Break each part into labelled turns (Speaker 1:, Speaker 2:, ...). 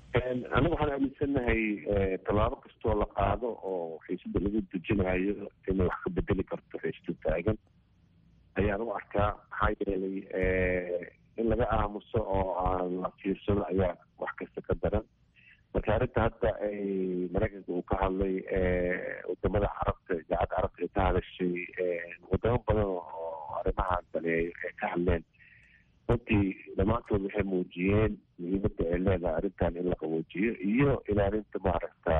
Speaker 1: aniga waxaan aaminsanahay tallaabo kastoo la qaado oo xiisada lagu dejinayo inay wax ka bedeli karto xiisada taagan ayaan u arkaa maxaa yeelay in laga aamuso oo aan la fiirsado ayaa wax kasta ka daran marka arrinta hadda ay maraykanka uu ka hadlay wadamada carabta idaacadda carabta ay ka hadashay wadamo badan oo arrimaha daleeyo ay ka hadleen runtii dhammaantood waxay muujiyeen muhiimadda ay leedahay arrintan in la qaboojiyo iyo ilaalinta maaragta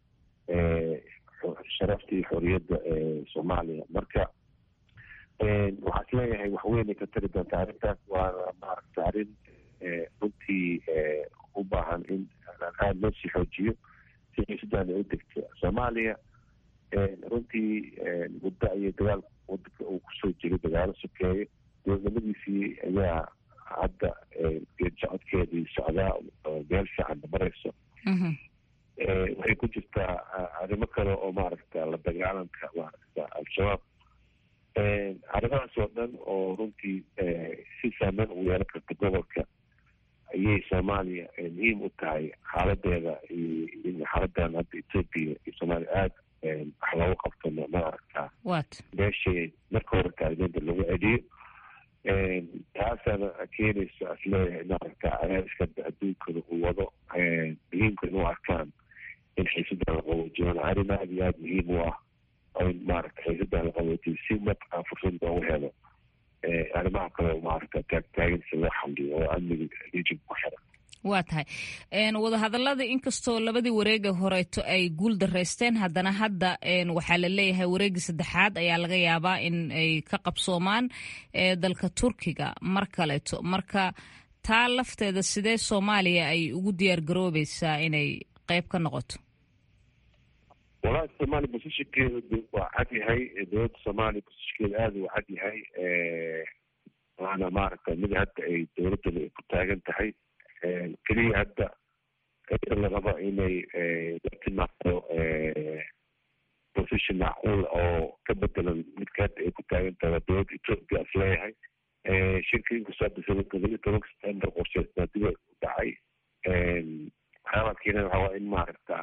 Speaker 1: sharafta iyo xoriyadda ee soomaaliya marka waxaa is leeyahay waxweynay ka tari doontaa arrintaas waana maaragta arrin runtii u baahan in aada loo sii xoojiyo si xiisadaan ay u degto soomaaliya runtii muddo ayay dagaal wadanka uu kusoo jiray dagaalo sokeeye dowladnimadiisii ayaa hadda geed socodkeedii socdaa meel fiican marayso waxay ku jirtaa arrimo kale oo maaragta la dagaalanka maaragta al-shabaab arrimahaas oo dhan oo runtii si saameyn ugu yeelan karta gobolka ayay soomaaliya muhiim u tahay xaaladeeda iyo xaaladan hadda etoobiya iyo soomaaliya aada wax loogu qabto maaragta meeshay marka hore taagneeda lagu celiyo taasaana keenayso asleeyahay maaragta cadaadiska adduunkada uu wado muhiimka in u arkaan in xiisadan la qaboojiyo arrin aada iyo aada muhiim u ah in maaragta xiisadan la qaboojiyo si markaa fursad loogu helo arrimaha kale maaragta taagtaagan si loo xaliyo oo amniga region ku xiran
Speaker 2: waa tahay wadahadalada inkastoo labadii wareega horeeto ay guul dareysteen haddana hadda waxaa la leeyahay wareegii saddexaad ayaa laga yaabaa in ay ka qabsoomaan dalka turkiga mar kaleeto marka taa lafteeda sidee soomaaliya ay ugu diyaar garoobeysaa inay qeyb ka noqoto
Speaker 1: walahi soomaaliya bosishinkeeda waa cad yahay dowladda soomaaliya bosishinkeeda aada u cad yahay waana maaragta mid hadda ay dowladdana ay ku taagan tahay keliya hadda iyada la rabo inay la timaado position macquul oo ka bedelan midka hadda ay ku taagan tahay waa dowladda ethoopia is leeyahay shirka inkastoo hadda todobiyo tobanka september qorsheysnaa dib u dhacay waxyaabaha keenan waxaa waa in maaragta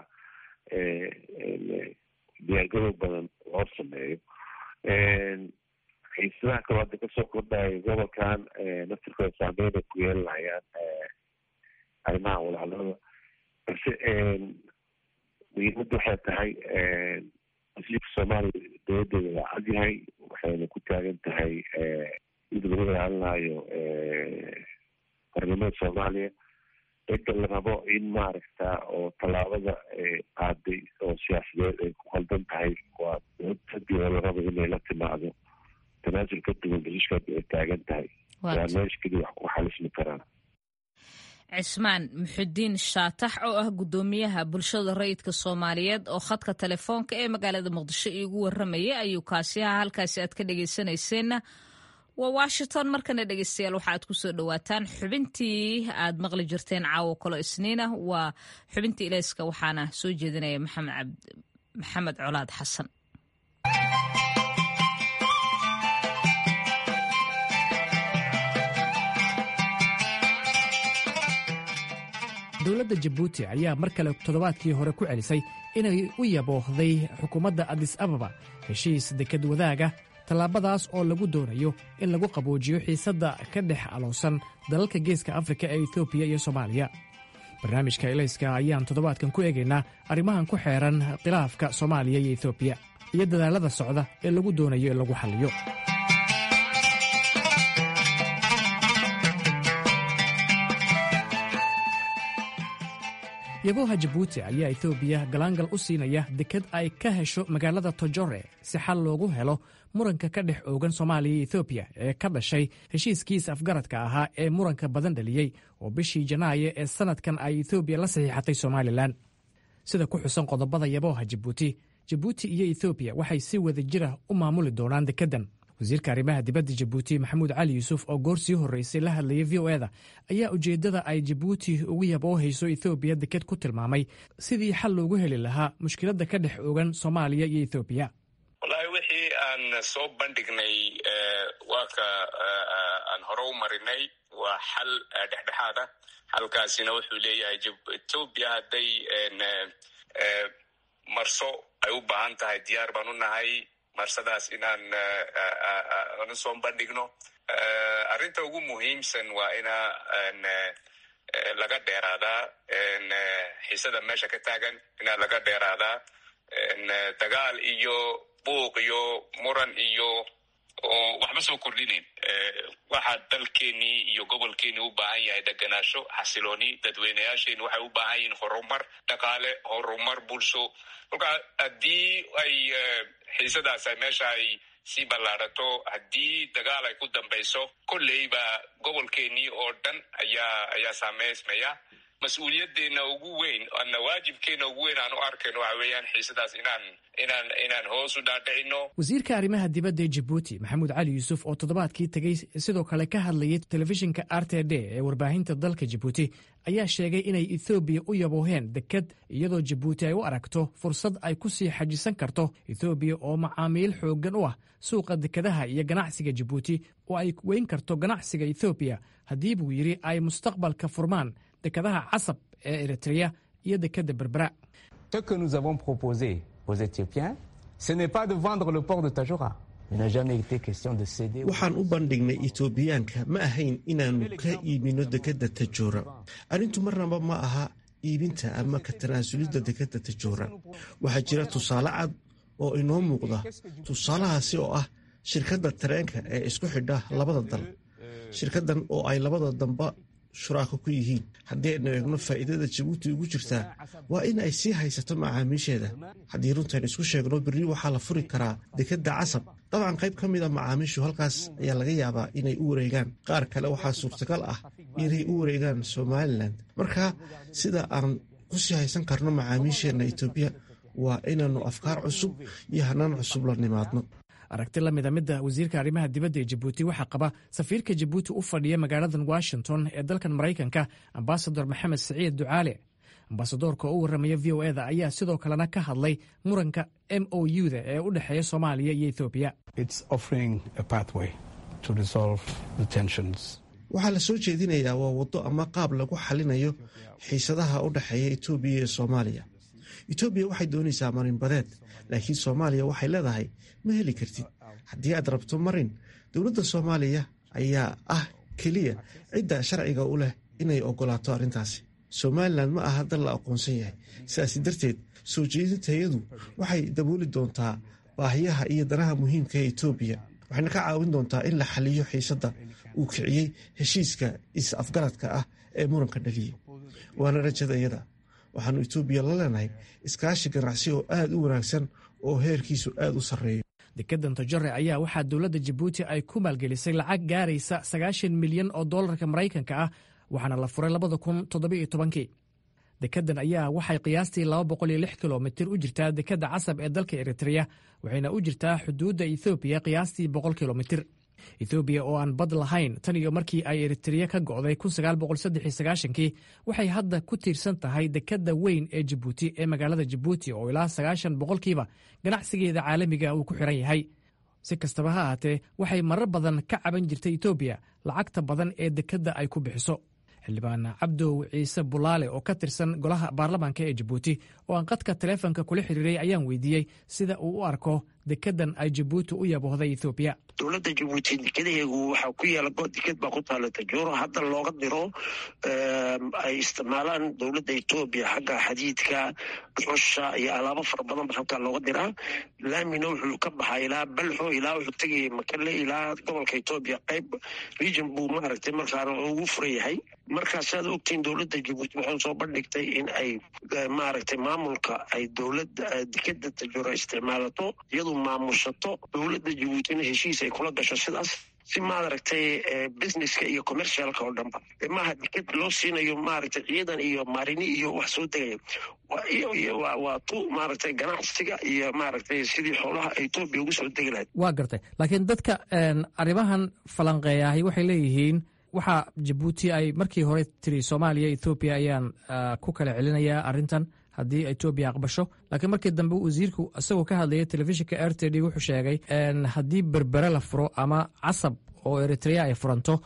Speaker 1: diyaargarow badan loo sameeyo xiisadaha kaloo hadda kasoo kordhayo gobolkan naftirkooda saameyn ay ku yeelanayaan arrimaha walaalada balse muhiimadda waxay tahay wasiirka soomaaliya dowladeeda waa cadyahay waxayna ku taagan tahay mid lagu ilaalinayo qarnimada soomaaliya cidda la rabo in maaragta oo tallaabada qaaday oo siyaasadeed ay ku qaldan tahay waa dowladadii oo la rabo inay la timaado tanaasul ka duwan basiishkaad ay taagan tahay waa meesha keliya wax ku xalismi karaan
Speaker 2: cismaan muxudiin shaatax oo ah guddoomiyaha bulshada rayidka soomaaliyeed oo khadka telefoonka ee magaalada muqdisho iigu warramayay ayuu kaasi ahaa halkaasi aad ka dhegaysanayseena waa washington markana dhegeystayaal waxa aad kusoo dhawaataan xubintii aad maqli jirteen caawo kalo isniina waa xubintii ilayska waxaana soo jeedinaya maxamed colaad xasan
Speaker 3: dowladda jabuuti ayaa mar kale toddobaadkii hore ku celisay inay u yaboohday xukuumadda adis ababa heshiis dekad wadaaga tallaabadaas oo lagu doonayo in lagu qaboojiyo xiisadda ka dhex aloosan dalalka geeska afrika ee etoobiya iyo soomaaliya barnaamijka elayska ayaan toddobaadkan ku eegaynaa arrimahan ku xeeran khilaafka soomaaliya iyo etoobiya iyo dadaallada socda ee lagu doonayo in lagu xalliyo yabooha jabuuti ayaa etoobiya galaangal u siinaya dekad ay ka hesho magaalada tojore si xal loogu helo muranka ka dhex oogan soomaaliya iyo etoobiya ee ka dhashay heshiiskiisa afgaradka ahaa ee muranka badan dhaliyey oo bishii janaayo ee sannadkan ay etoobiya la saxiixatay somalilan sida ku xusan qodobada yabooha jabuuti jabuuti iyo etoobiya waxay si wada jira u maamuli doonaan dekeddan wasiirka arrimaha dibadda jabuuti maxamuud cali yuusuf oo goor sii horreysay la hadlayay v o eda ayaa ujeeddada ay jabuuti ugu yaboohayso ethoobiya deked ku tilmaamay sidii xal loogu heli lahaa mushkiladda ka dhex ogan soomaaliya iyo ethoobiya
Speaker 4: wallaahi wixii aan soo bandhignay waa ka aan hore u marinay waa xal dhexdhexaad ah xalkaasina wuxuu leeyahay etoobiya hadday marso ay u baahan tahay diyaar baan u nahay marsadaas inaan ana soo bandhigno arrinta ugu muhiimsan waa ina laga dheeraadaa xiisada meesha ka taagan inaa laga dheeraadaa dagaal iyo buuq iyo muran iyo oo waxba soo kordhinayn waxaa dalkeenii iyo gobolkeenii u baahan yahay deganaasho xasilooni dadweynayaasheeni waxay u baahan yihiin horumar dhaqaale horumar bulsho kolka haddii ay xiisadaas meesha ay sii ballaarato haddii dagaal ay ku dambayso kolleyba gobolkeenii oo dhan ayaa ayaa saameysmaya mas-uuliyaddeena ugu weyn ana waajibkeena ugu weyn aan u arkayno waxa weeyaan xiisadaas inaan inaan inaan hoos u dhaadhicino
Speaker 3: wasiirka arrimaha dibadda ee jabuuti maxamuud cali yuusuf oo toddobaadkii tegey sidoo kale ka hadlayay telefishinka r t d ee warbaahinta dalka jabuuti ayaa sheegay inay ethoobiya u yabooheen deked iyadoo jabuuti ay u aragto fursad ay ku sii xajisan karto ethoobiya oo macaamiil xooggan u ah suuqa dekedaha iyo ganacsiga jabuuti oo ay weyn karto ganacsiga ethoobiya haddii buu yidhi ay mustaqbalka furmaan dekadaha casab ee eritreya iyo dekeda berbera
Speaker 5: Ce que nous avons proposé aux Éthiopiens, ce n'est pas de vendre le port de Tajora. Il n'a jamais été question de céder.
Speaker 6: waxaan u bandhignay etoobiyaanka ma ahayn inaannu ka iibino dekadda tajoora arrintu marnaba ma aha iibinta ama ka tanaasulidda dekadda tajoora waxaa jira tusaale cad oo inoo muuqda tusaalahaasi oo ah shirkadda tareenka ee isku xidha labada dal shirkaddan oo ay labada damba shuraako ku yihiin haddii aynu eegno faa'iidada jabuuti ugu jirtaa waa in ay sii haysato macaamiisheeda haddii runtayn isku sheegno berri waxaa la furi karaa dekadda casab dabcan qayb ka mid a macaamiishu halkaas ayaa laga yaabaa inay u wareegaan qaar kale waxaa suurtagal ah inay u wareegaan somalilan marka sida aan ku sii haysan karno macaamiisheenna etoobiya waa inaannu afkaar cusub iyo hanaan cusub la nimaadno
Speaker 3: aragti la mida midda wasiirka arrimaha dibadda ee jabuuti waxaa qaba safiirka jabuuti u fadhiya magaaladan washington ee dalkan maraykanka ambasador maxamed siciid ducaale ambasadoorka oo u warramaya v o eda ayaa sidoo kalena ka hadlay muranka m o u-da ee u dhexeeya soomaaliya iyo ethoobiya
Speaker 6: waxaa la soo jeedinayaa waa waddo ama qaab lagu xalinayo xiisadaha u dhexeeya etoobiya iyo soomaaliya etoobiya waxay doonaysaa marinbadeed laakiin soomaaliya waxay leedahay ma heli kartid haddii aad rabto marin dowladda soomaaliya ayaa ah keliya cidda sharciga u leh inay ogolaato arrintaasi somalilan ma aha dal la aqoonsan yahay sidaasi darteed soo jeedintayadu waxay dabooli doontaa baahiyaha iyo danaha muhiimka ee etoobiya waxayna ka caawin doontaa in la xaliyo xiisadda uu kiciyey heshiiska is-afgaradka ah ee muranka dhaliyey waana rajadayada waxaanu etoobiya la leenahay iskaashi ganacsi oo aad u wanaagsan oo heerkiisu aad u sarreeyo
Speaker 3: dekedan tojore ayaa waxaa dowladda jabuuti ay ku maalgelisay lacag gaaraysa sagaashan milyan oo dollarka maraykanka ah waxaana la furay labada kun toddobiyo tobankii dekedan ayaa waxay qiyaastii laba boqol iyo lix kilomitir u jirtaa dekedda casab ee dalka eritreya waxayna u jirtaa xuduudda ethoobiya qiyaastii boqol kilomitir ethoobiya oo aan bad lahayn tan iyo markii ay eritreya ka go'day kii waxay hadda ku tiirsan tahay dekedda weyn ee jabuuti ee magaalada jabuuti oo ilaa sagaashan boqolkiiba ganacsigeeda caalamiga uu ku xiran yahay si kastaba ha ahaatee waxay marar badan ka caban jirtay etoobiya lacagta badan ee dekedda ay ku bixiso xildhibaan cabdow ciise bulaale oo ka tirsan golaha baarlamaanka ee jabuuti oo aan qadka taleefonka kula xiriiray ayaan weydiiyey sida uu u arko dekedan ay jabuuti u yaboohday ethoobiya
Speaker 7: dowladda jabuuti dekedaheegu waxaa ku yaala deked baa ku taala tajooro hadda looga diro ay isticmaalaan dowladda etoobiya xagga xadiidka xusha iyo alaabo fara badan ba halkaa looga diraa laamina wuxuu ka baxaa ilaa balxo ilaa wuxuu tegaya makale ilaa gobolka etoobiya qayb region buu maaragtay markaana ugu furan yahay markaa saad ogtiin dowladda jabuuti waxay soo bandhigtay in ay maaragtay maamulka ay dowladda dekeda tajooro isticmaalato iyadu maamushato dowladda jabuutina heshiis ay kula gasho sidaas si maaragtay businesska iyo commercialka oo dhanba maaha deked loo siinayo maaragtay ciidan iyo marini iyo wax soo degaya waa tu maaragtay ganacsiga iyo maaragtay sidii xoolaha etoobiya ugu soo degi lahayd
Speaker 3: waa gartay laakiin dadka arrimahan falanqeeyahay waxay leeyihiin waxaa jabuuti ay markii hore tiri soomaaliya ethoobiya ayaan ku kala celinayaa arrintan haddii etoobiya aqbasho laakiin markii dambe wasiirku isagoo ka hadlaya telefishinka r t d wuxuu sheegay haddii berbere la furo ama casab oo eritrea ay furanto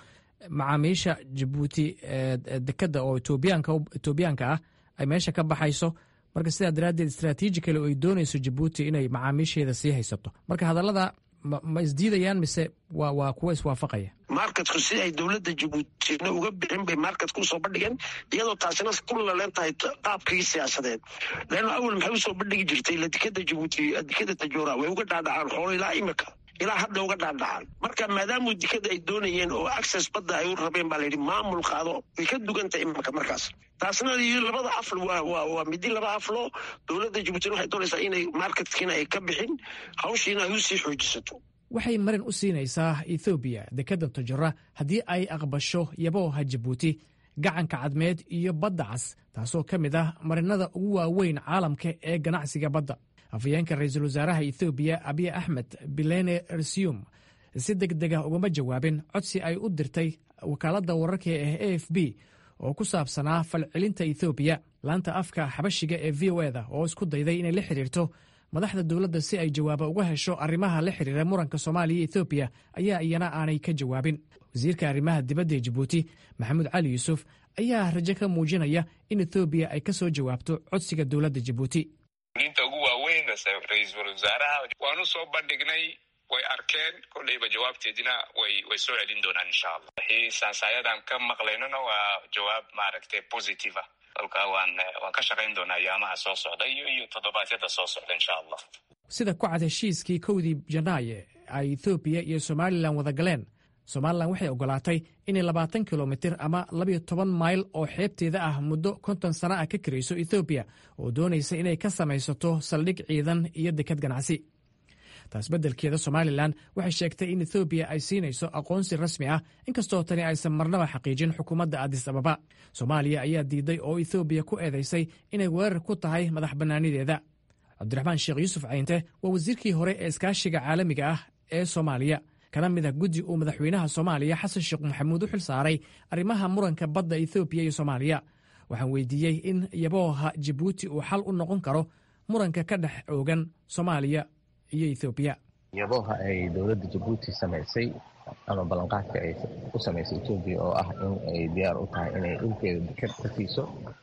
Speaker 3: macaamiisha jabuuti dekadda oo etoobiyaanka ah ay meesha ka baxayso marka sidaa daraaddeed istraatiijikale oo ay doonayso jabuuti inay macaamiisheeda sii haysato marka hadallada ma isdiidayaan mise waa waa kuwa iswaafaqaya
Speaker 7: markatku si ay dowladda jabuutina uga bixin bay markatka usoo bandhigeen iyadoo taasina ku laleen tahay qaabkii siyaasadeed leanno awal maxay usoo bandhigi jirtay la dekada jabuuti dekada tajoora way uga dhaadhacaan xoolo ilaa imika ilaa hadda uga dhaadhacaan marka maadaamuu dekada ay doonayeen oo access badda ay u rabeen baa layidhi maamul qaado way ka dugantahay imika markaas taasna labada afl waa midi laba aflo dowladda jabuutina waxay doonaysaa inay markatkiina ay ka bixin hawshiina ay usii xoojisato
Speaker 3: waxay marin u siinaysaa ethoobiya dekadda tojora haddii ay aqbasho yabooha jabuuti gacanka cadmeed iyo badda cas taasoo ka mid ah marinada ugu waaweyn caalamka ee ganacsiga badda afhayeenka ra-iisul wasaaraha ethoobiya abiy axmed bilene rsium si deg dega ugama jawaabin codsi ay u dirtay wakaaladda wararka ee a f b oo ku saabsanaa falcelinta ethoobiya laanta afka xabashiga ee v o eda oo isku dayday inay la xidhiirto madaxda dowladda si ay jawaaba uga hesho arrimaha la xidhiira muranka soomaaliya ethoobiya ayaa iyana aanay ka jawaabin wasiirka arrimaha dibadda ee jabuuti maxamuud cali yuusuf ayaa rajo ka muujinaya in ethoobiya ay ka soo jawaabto codsiga dowladda jabuuti
Speaker 4: inta ugu waaweyn ra-iisul wasaaraha waanu soo bandhignay way arkeen kolleyba jawaabteedina way way soo celin doonaan insha allah wixii sansaayadan ka maqlaynona waa jawaab maaragtay positive ah kolka waan waan ka shaqayn doonaa ayaamaha soo socda iyo iyo toddobaadyada soo socda insha allah
Speaker 3: sida ku cad heshiiskii kowdii janaaye ay ethoobiya iyo somalilan wada galeen somalilan waxay ogolaatay inay labaatan kilomitir ama labiyo toban mayl oo xeebteeda ah muddo konton sana ah ka karayso ethoobiya oo doonaysa inay ka samaysato saldhig ciidan iyo dekad ganacsi taas beddelkeeda somalilan waxay sheegtay in ethoobiya ay siinayso aqoonsi rasmi ah inkastoo tani aysan marnaba xaqiijin xukuumadda adis ababa soomaaliya ayaa diiday oo ethoobiya ku eedaysay inay weerar ku tahay madax bannaanideeda cabdiraxmaan sheekh yuusuf cayinte waa wasiirkii hore ee iskaashiga caalamiga ah ee soomaaliya kana mid ah guddi uu madaxweynaha soomaaliya xasan sheekh maxamuud u xil saaray arrimaha muranka badda ethoobiya iyo soomaaliya waxaan weydiiyey in yabooha jabuuti uu xal u noqon karo muranka ka dhex oogan soomaaliya iyo ethoobiya
Speaker 8: yabooha ay dowladda jabuuti samaysay ama ballanqaadka ay u samaysay etoobiya oo ah in ay diyaar u tahay inay dhulkeeda dekad ka siiso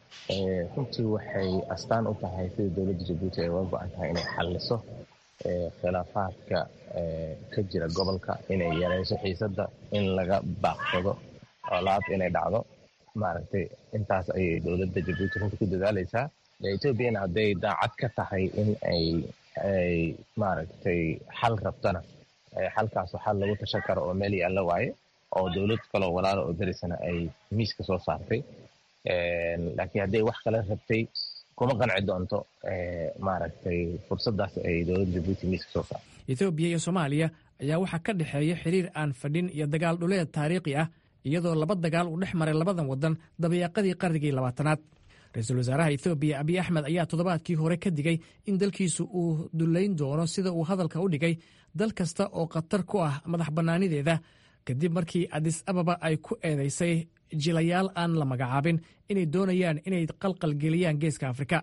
Speaker 8: runtii waxay astaan u tahay sida dowladda jabuuti ay uga go-an tahay inay xalliso khilaafaadka ka jira gobolka inay yareyso xiisadda in laga baaqsado olaab inay dhacdo maaragtay intaas ayay dowladda jabuuti runta ku dadaaleysaa etoobiyana hadday daacad ka tahay in ay ay maaragtay xal rabtana xalkaasoo xal lagu tashan karo oo meel yaalla waaye oo dowlad kaloo walaalo oo darisana ay miiska soo saartay laakiin hadday wax kale rabtay kuma qanci doonto maaragtay fursaddaas ay dowladda jabuuti miiska soo saartay
Speaker 3: ethoobiya iyo soomaaliya ayaa waxaa ka dhexeeya xiriir aan fadhin iyo dagaal dhuleed taariikhi ah iyadoo laba dagaal uu dhex maray labadan waddan dabayaaqadii qarnigii labaatanaad ra-iisul wasaaraha ethoobiya abiy axmed ayaa toddobaadkii hore ka digay in dalkiisu uu dullayn doono sida uu hadalka u dhigay dal kasta oo khatar ku ah madax bannaanideeda kadib markii adis ababa ay ku eedaysay jilayaal aan la magacaabin inay doonayaan inay qalqalgeliyaan geeska afrika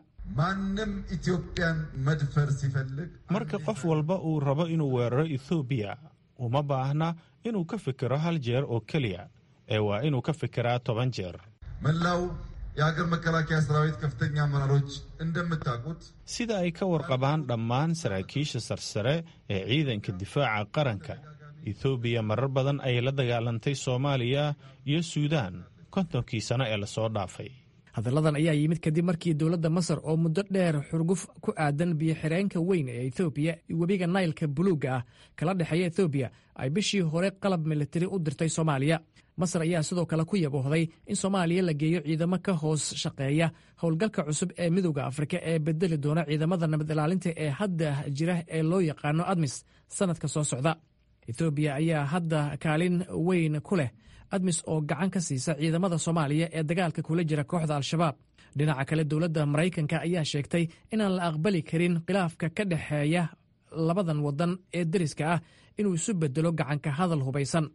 Speaker 9: marka qof walba uu rabo inuu weeraro ethoobiya uma baahna inuu ka fikiro hal jeer oo keliya ee waa inuu ka fikiraa toban jeer
Speaker 10: የሀገር መከላከያ ሰራዊት ከፍተኛ አመራሮች እንደምታውቁት
Speaker 9: sida ay ka warqabaan dhammaan saraakiisha sarsare ee ciidanka difaaca qaranka ethoobiya marar badan ayay la dagaalantay soomaaliya iyo suudaan kontonkii sano ee lasoo dhaafay
Speaker 3: hadalladan ayaa yimid kadib markii dowladda masar oo muddo dheer xurguf ku aadan biyo-xireenka weyn ee ethoobiya webiga naylka buluugga ah kala dhexeeya ethoobiya ay bishii hore qalab militari u dirtay soomaaliya masar ayaa sidoo kale ku yaboohday in soomaaliya la geeyo ciidamo ka hoos shaqeeya howlgalka cusub ee midowda afrika ee bedeli doona ciidamada nabad ilaalinta ee hadda jira ee loo yaqaano admis sannadka soo socda ethoobiya ayaa hadda kaalin weyn ku leh admis oo gacan ka siisa ciidamada soomaaliya ee dagaalka kula jira kooxda al-shabaab dhinaca kale dowladda maraykanka ayaa sheegtay inaan la aqbali karin khilaafka ka dhexeeya labadan waddan ee deriska ah inuu isu bedelo gacanka hadal hubaysan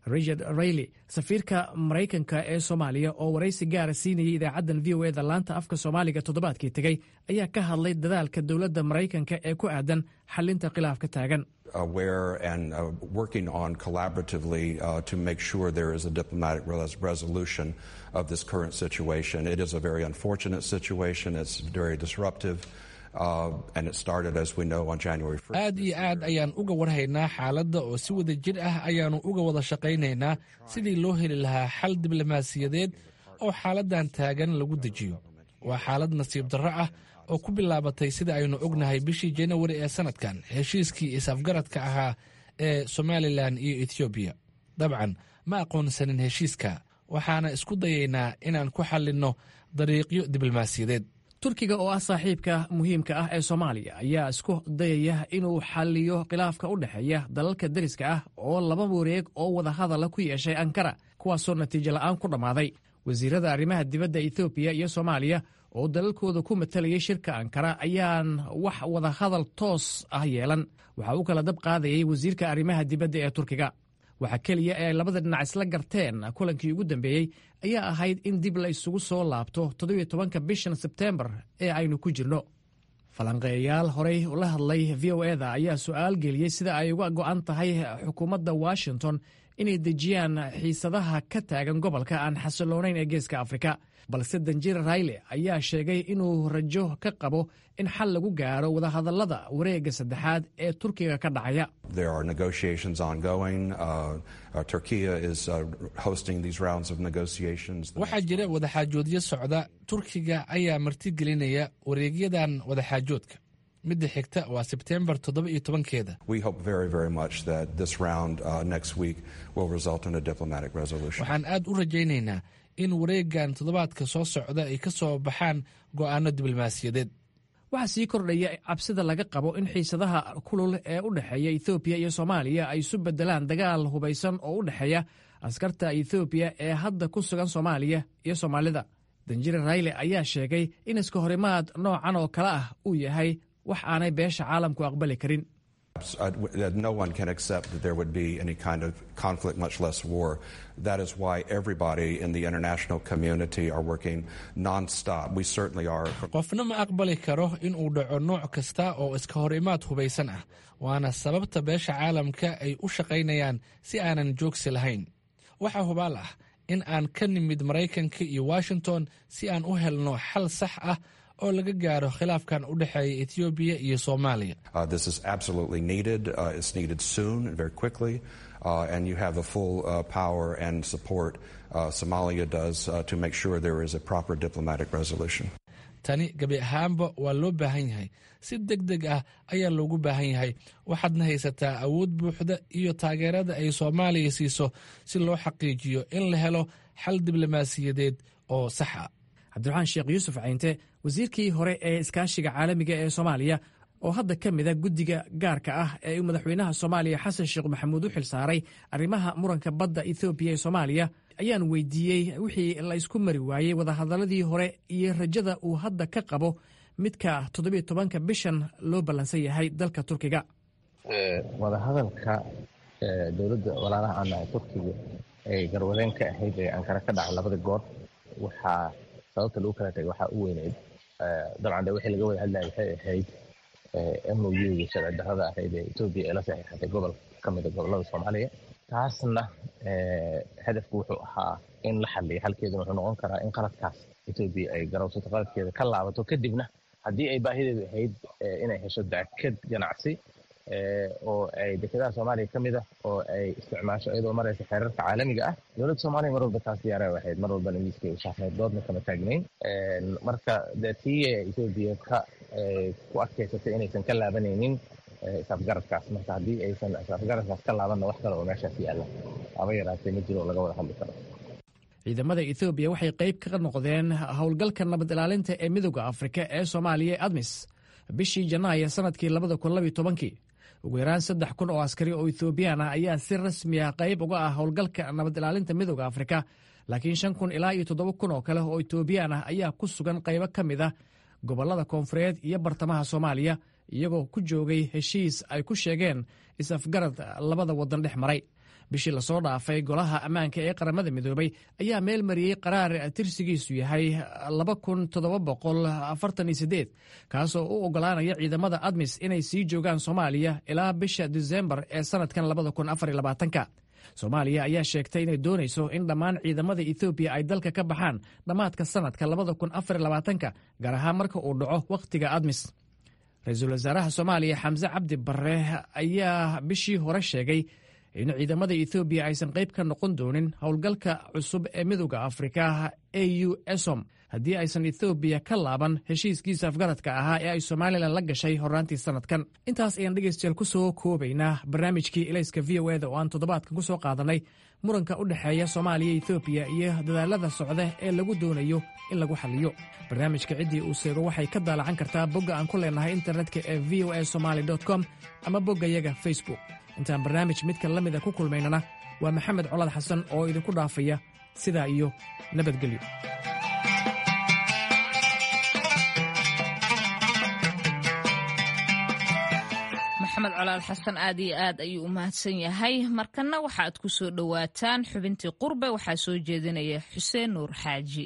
Speaker 3: richard rayley safiirka maraykanka ee soomaaliya oo waraysi gaara siinayay idaacaddan v o eda laanta afka soomaaliga toddobaadkii tegey ayaa ka hadlay dadaalka dowladda maraykanka ee ku aadan xalinta khilaafka taagan
Speaker 11: aware and uh, working on collaboratively uh, to make sure there is a diplomatic res resolution of this current situation. It is a very unfortunate situation. It's very disruptive. Uh, and it started, as we know, on January 1st.
Speaker 12: aad iyo aad ayaan uga warhaynaa xaaladda oo si wada jir ah ayaannu uga wada shaqaynaynaa sidii loo heli lahaa xal diblomaasiyadeed oo xaaladdan taagan lagu dejiyo waa xaalad nasiib darro ah oo ku bilaabatay sida aynu ognahay bishii janawari ee sannadkan heshiiskii is-afgaradka ahaa ee somalilan iyo etoobiya dabcan ma aqoonsanin heshiiska waxaana isku dayaynaa inaan ku xallinno dariiqyo diblomaasiyadeed
Speaker 3: turkiga oo ah saaxiibka muhiimka ah ee soomaaliya ayaa isku dayaya inuu xalliyo khilaafka u dhexeeya dalalka deriska ah oo laba wareeg oo wadahadala ku yeeshay ankara kuwaasoo natiijo la'aan ku dhammaaday wasiirada arrimaha dibadda ethoobiya iyo soomaaliya oo dalalkooda ku matalayay shirka ankara ayaan wax wadahadal toos ah yeelan waxa uu kala dab qaadayay wasiirka arrimaha dibadda ee turkiga waxa keliya ee labada dhinac isla garteen kulankii ugu dambeeyey ayaa ahayd in dib la isugu soo laabto toddobiyo tobanka bishan sebteembar ee aynu ku jirno falanqeeyayaal horey ula hadlay v o eda ayaa su'aal geliyey sida ay uga go'an tahay xukuumadda washington inay dejiyaan xiisadaha ka taagan gobolka aan xasiloonayn ee geeska afrika balse danjir rayle ayaa sheegay inuu rajo ka qabo in xal lagu gaaro wadahadallada wareegga saddexaad ee turkiga ka dhacaya
Speaker 11: There are negotiations ongoing. Uh, uh, Turkey is uh, hosting these rounds of negotiations.
Speaker 12: waxaa jira wadaxaajoodyo socda turkiga ayaa martigelinaya wareegyadan wadaxaajoodka midda xigta waa sebteembar toddoba iyo tobankeeda
Speaker 11: We hope very, very much that this round uh, next week will result in a diplomatic resolution.
Speaker 12: waxaan aad u rajaynaynaa in wareeggan toddobaadka soo socda ay ka soo baxaan go'aano diblomaasiyadeed
Speaker 3: waxaa sii kordhaya cabsida laga qabo in xiisadaha kulul ee u dhexeeya ethoobiya iyo soomaaliya ay isu beddelaan dagaal hubaysan oo u dhexeeya askarta ethoobiya ee hadda ku sugan soomaaliya iyo soomaalida danjire rayle ayaa sheegay in iska horimaad noocan oo kale ah uu yahay wax aanay beesha caalamku aqbali karin
Speaker 11: Uh, that no one can accept that there would be any kind of conflict, much less war. That is why everybody in the international community are working nonstop. We certainly are.
Speaker 12: qofna ma aqbali karo in uu dhaco nooc kasta oo iska hor imaad hubaysan ah waana sababta beesha caalamka ay u shaqaynayaan si aanan joogsi lahayn waxaa hubaal ah in aan ka nimid maraykanka iyo washington si aan u helno xal sax ah oo laga gaaro khilaafkan u dhexeeya etoobiya iyo soomaaliya
Speaker 11: Uh, this is absolutely needed. Uh, it's needed soon and very quickly. Uh, and you have the full uh, power and support uh, Somalia does uh, to make sure there is a proper diplomatic resolution.
Speaker 12: tani gebi ahaanba waa loo baahan yahay si deg deg ah ayaa loogu baahan yahay waxaadna haysataa awood buuxda iyo taageerada ay soomaaliya siiso si loo xaqiijiyo in la helo xal diblomaasiyadeed oo sax ah
Speaker 3: cabdiraxmaan sheekh yuusuf caynte wasiirkii hore ee iskaashiga caalamiga ee soomaaliya oo hadda ka mida guddiga gaarka ah ee uu madaxweynaha soomaaliya xasan sheekh maxamuud u xilsaaray arrimaha muranka badda ethoobiya ee soomaaliya ayaan weydiiyey wixii la isku mari waayey wadahadaladii hore iyo rajada uu hadda ka qabo midka toddobiyo tobanka bishan loo ballansan yahay dalka turkiga
Speaker 8: wadahadalka dowladda walaalaha ana turkiga ay garwadeen ka ahayd ee ankara ka dhacay labada goor waxaa sababta lagu kala tagay waxaa u weyneyd dabcan de wixii laga wada hadlaya waxay ahayd mou sharci darrada ahayd ee etoobiya ee la saxiixatay gobol ka mida gobollada soomaaliya taasna hadafku wuxuu ahaa in la xaliyo xalkeeduna wuxuu noqon karaa in qaladkaas etoobiya ay garowsato qaladkeeda ka laabato kadibna haddii ay baahideedu ahayd inay hesho dakad ganacsi oo ay dekedaha soomaaliya ka mid ah oo ay isticmaasho iyadoo maraysa xeerarka caalamiga ah dowladda soomaaliya mar walba taas diyaara ahayd mar walbana ingiliiska ushaafeed doodna kama taagnayn marka dee tii etoobiya ka ku adkaysatay inaysan ka laabanaynin isafgaradkaas marka haddii aysan isafgaradkaas ka laabanna wax kale oo meeshaas yaalla haba yaraatee ma jiro oo laga wada hadli karo
Speaker 3: ciidamada ethoobiya waxay qayb ka noqdeen howlgalka nabad ilaalinta ee midooda afrika ee soomaaliya ee admis bishii janaayo sanadkii labada kun labiyo tobankii ugu yaraan saddex kun oo askari oo ethoobiyan ah ayaa si rasmi ah qayb uga ah howlgalka nabad ilaalinta midooda afrika laakiin shan kun ilaa iyo toddoba kun oo kale oo etoobiyaan ah ayaa ku sugan qaybo ka mid ah gobollada koonfureed iyo bartamaha soomaaliya iyagoo ku joogay heshiis ay ku sheegeen is-afgarad labada waddan dhex maray bishii lasoo dhaafay golaha ammaanka ee qaramada midoobay ayaa meel mariyey qaraar tirsigiisu yahay kaasoo u ogolaanaya ciidamada admis inay sii joogaan soomaaliya ilaa bisha disembar ee sanadkan soomaaliya ayaa sheegtay inay doonayso in dhammaan ciidamada ethoobiya ay dalka ka baxaan dhammaadka sanadka gaar ahaan marka uu dhaco wakhtiga admis ra-iisul wasaaraha soomaaliya xamse cabdi barre ayaa bishii hore sheegay in ciidamada ethoobiya aysan qayb ka noqon doonin howlgalka cusub ee midooda afrika au esom haddii aysan ethoobiya ka laaban heshiiskiisa afgaradka ahaa ee ay somalilan la gashay horraantii sanadkan intaas ayaan dhegaystayaal ku soo koobaynaa barnaamijkii elayska v o eda oo aan toddobaadkan ku soo qaadanay muranka u dhexeeya soomaaliya ethoobiya iyo dadaalada socda ee lagu doonayo in lagu xaliyo barnaamijka ciddii uu seego waxay ka daalacan kartaa bogga aan ku leenahay internetka ee v o a somaly com ama boggayaga facebook intaan barnaamij midka la mida ku kulmaynana waa maxamed colaad xasan oo idinku dhaafaya sidaa iyo nabadgelyo
Speaker 2: maxamed colaad xasan aad iyo aad ayuu u mahadsan yahay markanna waxaaad ku soo dhowaataan xubintii qurbe waxaa soo jeedinaya xuseen nuur xaaji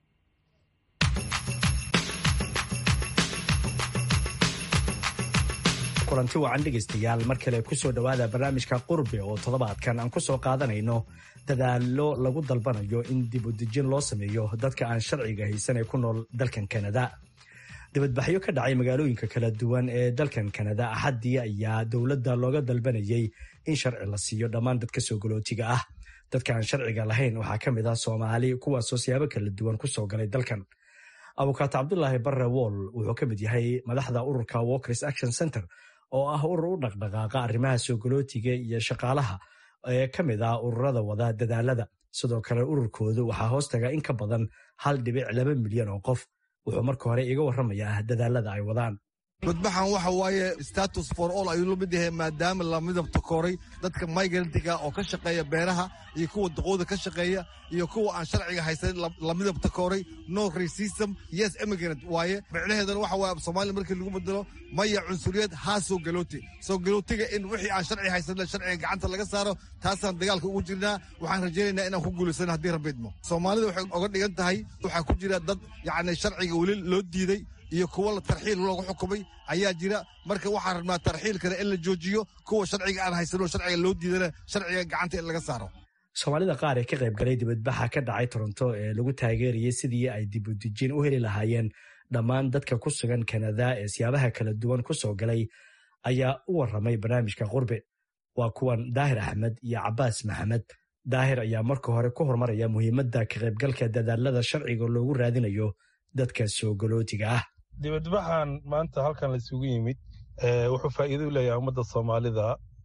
Speaker 13: kulanti wacan dhegaystayaal mar kale ku soo dhowaada barnaamijka qurbe oo toddobaadkan aan ku soo qaadanayno dadaallo lagu dalbanayo in dib u dejin loo sameeyo dadka aan sharciga haysan ee ku nool dalkan kanada dibadbaxyo ka dhacay magaalooyinka kala duwan ee dalkan kanada axaddii ayaa dowladda looga dalbanayay in sharci la siiyo dhammaan dadka soo galootiga ah dadka aan sharciga lahayn waxaa ka mid ah soomaali kuwaasoo siyaabo kala duwan ku soo galay dalkan abukaato cabdulaahi barre wool wuxuu ka mid yahay madaxda ururka walkers action center oo ah urur u dhaqdhaqaaqa arrimaha soo galootiga iyo shaqaalaha ee ka mid ah ururada wada dadaalada sidoo kale ururkoodu waxaa hoos taga in ka badan hal dhibic laba milyan oo qof wuxuu marka hore iga warramayaa dadaalada ay wadaan
Speaker 14: badbaxan waxa waaye status for all ayuu la mid yahay maadaama la midabta kooray dadka migrantiga oo ka shaqeeya beeraha iyo kuwa daqooda ka shaqeeya iyo kuwa aan sharciga haysan la midabta kooray no racism yes immigrant waaye micnaheedana waxa waaye soomaaliya markii lagu bedelo maya cunsuriyad haa soo galooti soo galootiga in wixii aan sharci haysan sharciga gacanta laga saaro taasaan dagaalka ugu jirnaa waxaan rajaynaynaa inaan ku guulaysano haddii rabidmo soomaalida waxay oga dhigan tahay waxaa ku jira dad yacni sharciga weli loo diiday iyo kuwo la tarxiil loogu xukumay ayaa jira marka waxaan rabnaa tarxiilkana in la joojiyo kuwa sharciga aan haysanoo sharciga loo diidana sharciga gacanta in laga saaro
Speaker 13: soomaalida qaar ee ka qayb galay dibadbaxa ka dhacay toronto ee lagu taageerayay sidii ay dib u dejin u heli lahaayeen dhammaan dadka ku sugan kanada ee siyaabaha kala duwan ku soo galay ayaa u warramay barnaamijka qurbe waa kuwan daahir axmed iyo cabaas maxamed daahir ayaa marka hore ku horumaraya muhiimadda ka qaybgalka dadaalada sharciga loogu raadinayo dadka soo galootiga ah
Speaker 15: dibadbaxan maanta halkan laisugu yimid wuxuu faa'iido u leeyahay ummadda soomaalida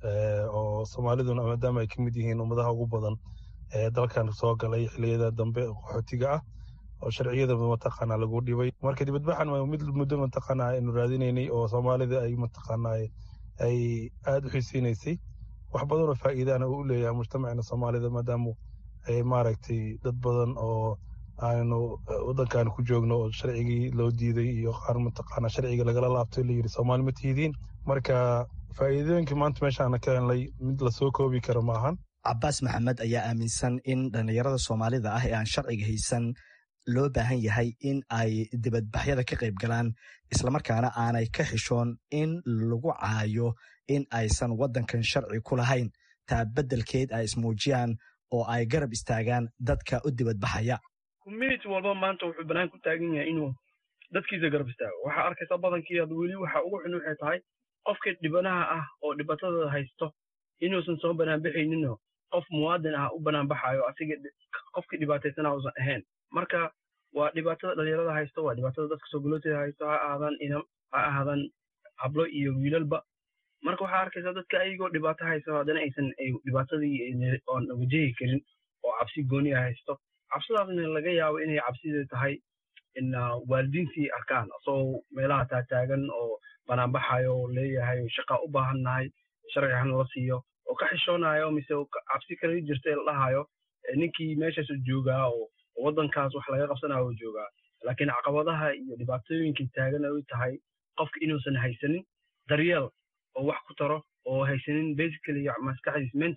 Speaker 15: oo soomaaliduna maadaama ay ka mid yihiin ummadaha ugu badan ee dalkan soo galay xilliyada dambe qaxootiga ah oo sharciyada mataqaana lagu dhibay marka dibadbaxan waa mid muddo mataqaana aynu raadinaynay oo soomaalida ay mataqaana ay aada u xiiseynaysay wax badan oo faa'iidana uu u leeyahay mujtamacna soomaalida maadaama ay maaragtay dad badan oo aanu waddankan ku joogno oo sharcigii loo diiday iyo qaar mataqaana sharciga lagala laabtay layidhi soomaali ma tihidiin marka faa'iidooyinka maanta meeshaana ka helnay mid lasoo koobi karo maahan
Speaker 13: cabaas maxamed ayaa aaminsan in dhallinyarada soomaalida ah ee aan sharciga haysan loo baahan yahay in ay dibadbaxyada ka qayb galaan islamarkaana aanay ka xishoon in lagu caayo in aysan waddankan sharci ku lahayn taa beddelkeed ay ismuujiyaan oo ay garab istaagaan dadka u dibadbaxaya
Speaker 16: community walba maanta wuxuu banaan ku taagan yahay inuu dadkiisa garab istaago waxaa arkaysa badankii ad weli waxa ugu xun waxay tahay qofkii dhibanaha ah oo dhibatada haysto inuusan soo banaanbaxayninoo qof muwaadin ah u banaanbaxayo asiga qofkii dhibaataysana uusan ahayn marka waa dhibaatada dhalinyarada haysto waa dhibaatada dadka soo galooteeda haysto ha ahaadaan inam ha ahaadaan hablo iyo wiilalba marka waxaa arkaysa dadka ayagoo dhibaato haysto haddana aysan dhibaatadii oon wajahi karin oo cabsi gooniya haysto cabsidaasna laga yaabo inay cabsidii tahay in waalidiintii arkaan asagoo meelaha taataagan oo banaanbaxayo oo leeyahay shaqa u baahannahay sharci hanala siiyo oo ka xishoonayo mise cabsi kala jirta ee la dhahayo ninkii meeshaasu joogaa oo waddankaas wax laga qabsanayo oo joogaa laakiin caqabadaha iyo dhibaatooyinkii taagan ay tahay qofka inuusan haysanin daryeel oo wax ku taro oo haysanin basically maskaxdiis mentally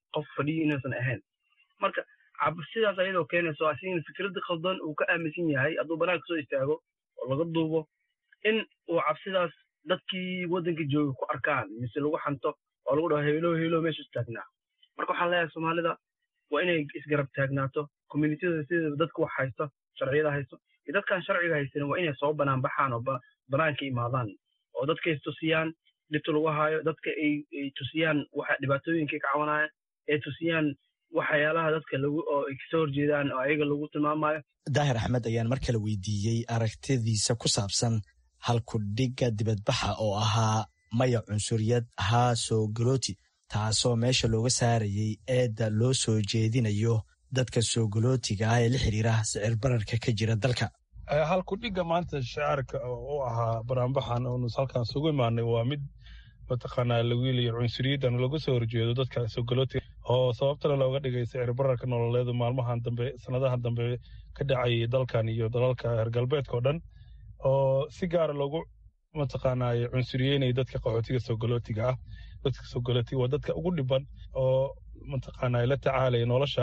Speaker 16: qof fadhiyo inuusan ahayn marka cabsidaas ayadoo keenayso asigana fikradda khaldan uu ka aaminsan yahay hadduu banaanka soo istaago oo laga duubo in uu cabsidaas dadkii waddanka jooga ku arkaan mise lagu xanto oo lagu dhaho heelo heelo meesha istaagnaa marka waxaan leeyahay soomaalida waa inay isgarab taagnaato communitida sida dadka wax haysto sharciyada haysto iyo dadkaan sharciga haysanin waa inay soo banaan baxaan oo banaanka imaadaan oo dadka is tusiyaan dhibta lagu haayo dadka ay tusiyaan waxa dhibaatooyinka ka cawanaya ay tusiyaan waxyaalaha dadka lagu oo ay kasoo horjeedaan oo ayaga lagu tilmaamayo
Speaker 13: daahir axmed ayaan mar kale weydiiyey aragtidiisa ku saabsan halkudhigga dibadbaxa oo ahaa maya cunsuriyad haa soo galooti taasoo meesha looga saarayay eedda loo soo jeedinayo dadka soo galootiga ah ee la xiriira sicir bararka ka jira dalka
Speaker 15: halkudhigga maanta shacaarka u ahaa banaanbaxan oonu halkan isugu imaanay waa mid mataqaanaa lawiiliyo cunsuriyaddan laga soo horjeedo dadka soo galootiga oo sababtana looga dhigay sicir bararka nololeedu maalmahan dambe sanadahan dambe ka dhacayay dalkan iyo dalalka reer galbeedka oo dhan oo si gaara loogu mataqaanaa cunsuriyeynaya dadka qaxootiga soo galootiga ah dadka soo galootiga waa dadka ugu dhiban oo mataqaanaa la tacaalaya nolosha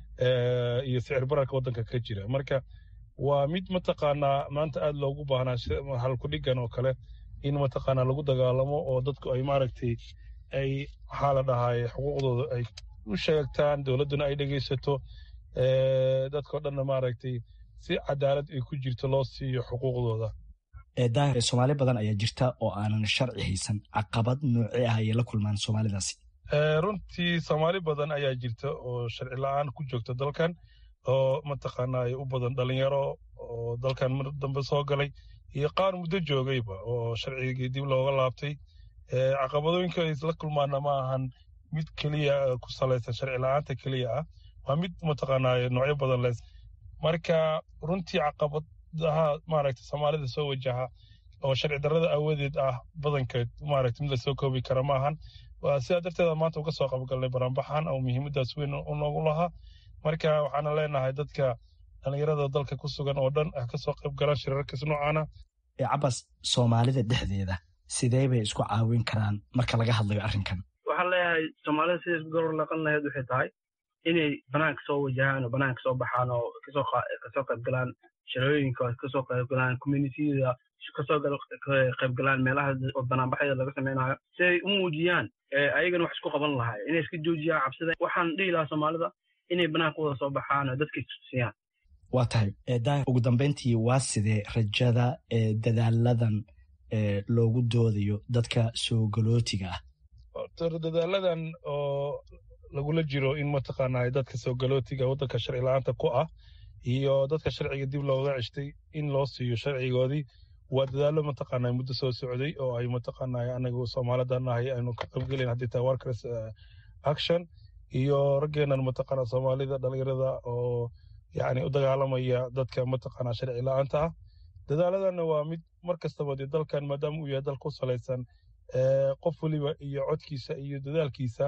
Speaker 15: iyo sicir bararka waddanka ka jira marka waa mid mataqaanaa maanta aad loogu baahnaa halkudhigan oo kale in mataqaanaa lagu dagaalamo oo dadku ay maaragtay ay maxaa la dhahaay xuquuqdooda ay u sheegtaan dowladduna ay dhegaysato dadkao dhanna maaragtay si cadaalad ay ku jirto loo siiyo xuquuqdooda
Speaker 13: daahir soomaali badan ayaa jirta oo aanan sharci haysan caqabad noocee ah ayay la kulmaan soomaalidaasi
Speaker 15: runtii soomaali badan ayaa jirta oo sharci la-aan ku joogta dalkan oo mataqaanaa u badan dhalinyaro oo dalkan mar dambe soo galay iyo qaar muddo joogayba oo sharcigii dib looga laabtay caqabadooyinka ay isla kulmaana ma ahan mid keliya ku salaysan sharci la-aanta keliya ah waa mid mataqaanaa noocyo badan les marka runtii caqabadaha maaragta soomaalida soo wajaha oo sharci darrada aawadeed ah badankeed maaragta mid lasoo koobi kara ma ahan sidaa darteeda maanta uga soo qabgalnay banaanbaxan oo muhiimadaas weyn u noogu lahaa marka waxaana leenahay dadka dhallinyarada dalka ku sugan oo dhan ah kasoo qayb galaan shirarkas noocaana
Speaker 13: cabas soomaalida dhexdeeda sidee bay isku caawin karaan marka laga hadlayo arrinkan
Speaker 16: waxaan leeyahay soomaalida siday isku garor laqan lahayd waxay tahay inay banaanka soo wajahaan oo banaanka soo baxaan oo kasoo kasoo qayb galaan shirooyinka kasoo qayb galaan communitiyada kasoo qayb galaan meelaha banaanbaxyada laga sameynayo si ay u muujiyaan ayagana wax isku qaban lahay inay iska joojiyaan cabsida waxaan dhihi lahaa soomaalida inay banaanka wada soo baxaan oo dadka istusiyaan
Speaker 13: waa tahay daahir ugu dambeyntii waa sidee rajada ee dadaaladan loogu doodayo dadka soo galootiga ah
Speaker 15: dadaaladan oo lagula jiro in mataqaanaa dadka soo galootiga waddanka sharci la-aanta ku ah iyo dadka sharciga dib looga ceshtay in loo siiyo sharcigoodii waa dadaalo mataqaanaa muddo soo socday oo ay mataqaanaa anagu soomaalidan nahay aynu ka qaybgelayn haddii tahay workers action iyo raggeenan mataqaanaa soomaalida dhalinyarada oo yacni u dagaalamaya dadka mataqaanaa sharci la-aanta ah dadaaladana waa mid mar kastaba dee dalkan maadaama uu yahay dal ku salaysan qof weliba iyo codkiisa iyo dadaalkiisa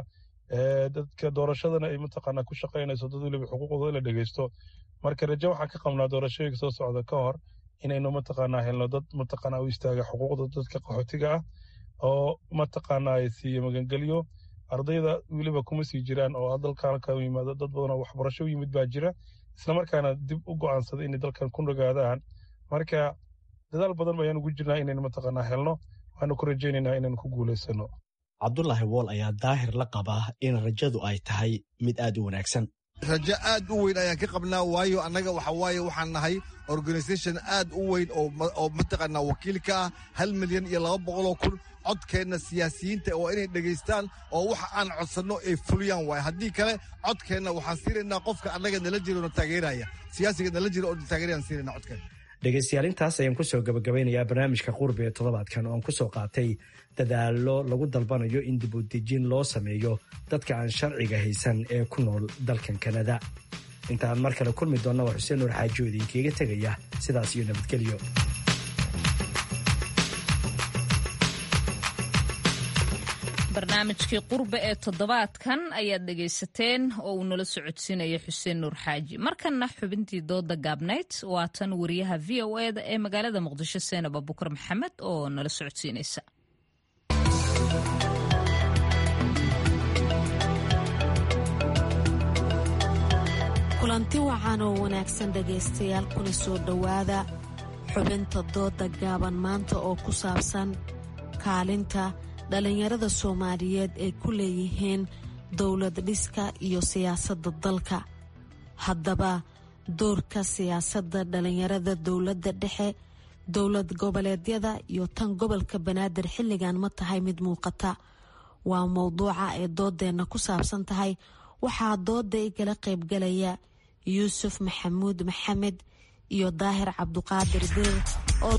Speaker 15: dadka doorashadana ay mataqaanaa ku shaqaynayso dad weliba xuquuqdooda in la dhegeysto marka rajo waxaan ka qabnaa doorashooyinka soo socda ka hor inaynu mataqaanaa helno dad mataqaanaa u istaaga xuquuqda dadka qaxootiga ah oo mataqaanaa ay siiyo magangelyo ardayda weliba kuma sii jiraan oo dalkan ka yimaado dad badan oo waxbarasho u yimid baa jira islamarkaana dib u go'aansaday inay dalkan ku nagaadaan marka dadaal badan ayaan ugu jirnaa inaynu mataqaanaa helno waxaanu ku rajaynaynaa inaynu ku guulaysano
Speaker 13: cabdulaahi wool ayaa daahir la qabaa in rajadu ay tahay mid aad u wanaagsan
Speaker 14: rajo aad u weyn ayaan ka qabnaa waayo annaga waxa waaye waxaan nahay organisation aad u weyn oo mataqaanaa wakiil ka ah hal milyan iyo laba boqoloo kun codkeenna siyaasiyiinta waa inay dhegaystaan oo waxa aan codsanno ay fuliyaan waay haddii kale codkeenna waxaan siinaynaa qofka annaga nala jiro na taageeraya siyaasiga nala jiro oo taageerayaan siinayna codkeenna
Speaker 13: dhegaystayaal intaas ayaan kusoo gabagabeynayaa barnaamijka qurbi ee toddobaadkan oon kusoo qaatay dadaallo lagu dalbanayo in dib u dejin loo sameeyo dadka aan sharciga haysan ee ku nool dalkan kanada intaan mar kale kulmi doonna waa xuseen nuur xaajo idinkaga tegaya sidaas iyo nabadgelyo
Speaker 2: barnaamijkii qurbe ee toddobaadkan ayaad dhegaysateen oo uu nala socodsiinaya xuseen nuur xaaji markanna xubintii dooda gaabnayd waa tan wariyaha v o eda ee magaalada muqdisho seenab abukar maxamed oo nala socodsiinaysa
Speaker 17: kulanti wacan oo wanaagsan dhegaystayaal kuna soo dhowaada xubinta dooda gaaban maanta oo ku saabsan kaalinta dhallinyarada soomaaliyeed ay ku leeyihiin dowlad dhiska iyo siyaasadda dalka haddaba doorka siyaasadda dhallinyarada dowladda dhexe dowlad goboleedyada iyo tan gobolka banaadir xilligan ma tahay mid muuqata waa mowduuca ay doodeenna ku saabsan tahay waxaa dooda igala qaybgalaya yuusuf maxamuud maxamed iyo daahir cabduqaadir biir oo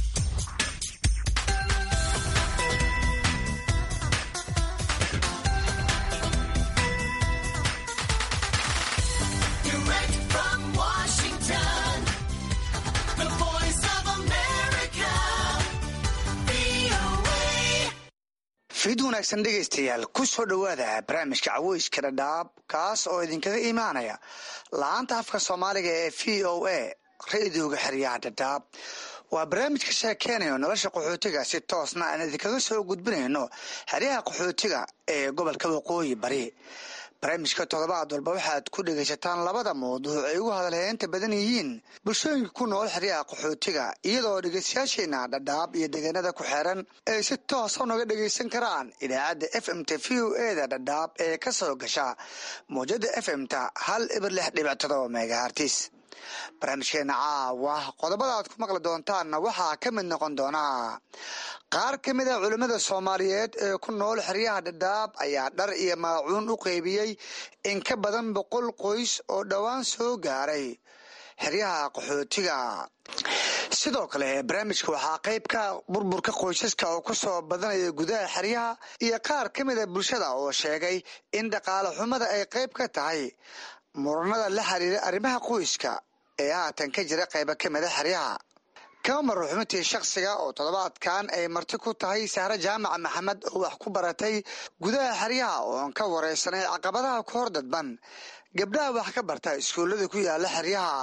Speaker 18: fid wanaagsan dhegaystayaal ku soo dhowaada barnaamijka caweyska dhadhaab kaas oo idinkaga imaanaya la-aanta afka soomaaliga ee v o a ra-idooga xeryaha dhadhaab waa barnaamij ka sheekeynayo nolosha qaxootiga si toosna aan idinkaga soo gudbinayno xeryaha qaxootiga ee gobolka waqooyi bari barnaamijka toddobaad walba waxaad ku dhegaysataan labada mawduuc ay ugu hadalheynta badan yihiin bulshooyinka ku nool xeryaha qaxootiga iyadoo dhegaystayaasheena dhadhaab iyo deegaanada ku xeeran ay si toosa unaga dhegaysan karaan idaacadda f m t v o eda dhadhaab ee ka soo gasha mawjada f m ta hal ibir lix dhibic todoba megahartis barnaamijkeena caawa qodobada aad ku maqli doontaanna waxaa ka mid noqon doonaa qaar ka mid a culimmada soomaaliyeed ee ku nool xeryaha dhadhaab ayaa dhar iyo maacuun u qeybiyey in ka badan boqol qoys oo dhowaan soo gaaray xeryaha qaxootiga sidoo kale barnaamijka waxaa qayb ka burburka qoysaska oo ku soo badanaya gudaha xeryaha iyo qaar ka mid a bulshada oo sheegay in dhaqaale xumada ay qayb ka tahay muranada la xiriira arrimaha qoyska ee haatan ka jira qayba ka mida xeryaha kama maro xubintii shakhsiga oo toddobaadkan ay marti ku tahay sahre jaamac maxamed oo wax ku baratay gudaha xeryaha ooan ka wareysanay caqabadaha ku hor dadban gabdhaha wax ka barta iskuullada ku yaala xeryaha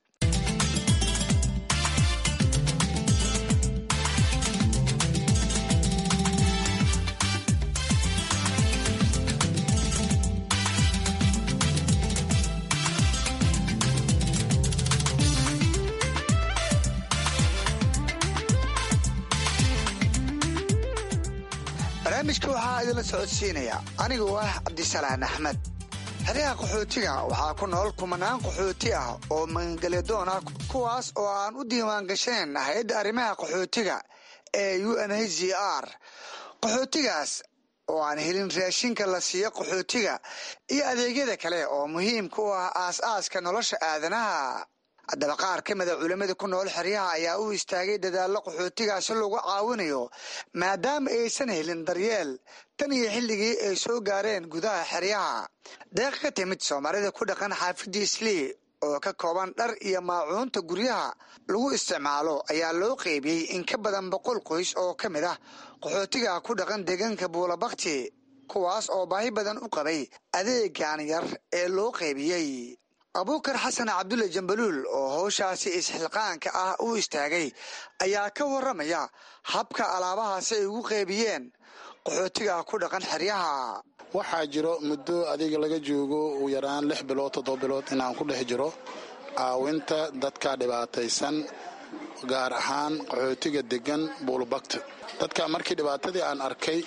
Speaker 18: barnaamijka waxaa idinla socodsiinaya anigoo ah cabdisalaan axmed xeryaha qaxootiga waxaa ku nool kumanaan qaxooti ah oo magangelyadoon ah kuwaas oo aan u diiwaan gashanayn hay-adda arrimaha qaxootiga ee u n h z r qaxootigaas oo aan helin raashinka la siiyo qaxootiga iyo adeegyada kale oo muhiimka u ah aas-aaska nolosha aadanaha haddaba qaar ka mida culimmada ku nool xeryaha ayaa u istaagay dadaallo qaxootigaasi lagu caawinayo maadaama aysan helin daryeel tan iyo xilligii ay soo gaareen gudaha xeryaha deeq ka timid soomaalida ku dhaqan xaafidda islii oo ka kooban dhar iyo maacuunta guryaha lagu isticmaalo ayaa loo qeybiyey in ka badan boqol qoys oo ka mid ah qaxootiga ku dhaqan deegaanka buulabakti kuwaas oo baahi badan u qabay adeegan yar ee loo qeybiyey abuukar xasan cabdulle jambaluul oo howshaasi isxilqaanka ah u istaagay ayaa ka waramaya habka alaabahaasi ay ugu qeybiyeen qaxootiga ku dhaqan xeryaha
Speaker 19: waxaa jiro muddo adiga laga joogo ugu yaraan lix bilood toddoba bilood inaan ku dhex jiro caawinta dadka dhibaataysan gaar ahaan qaxootiga degan buulbakta dadka markii dhibaatadii aan arkay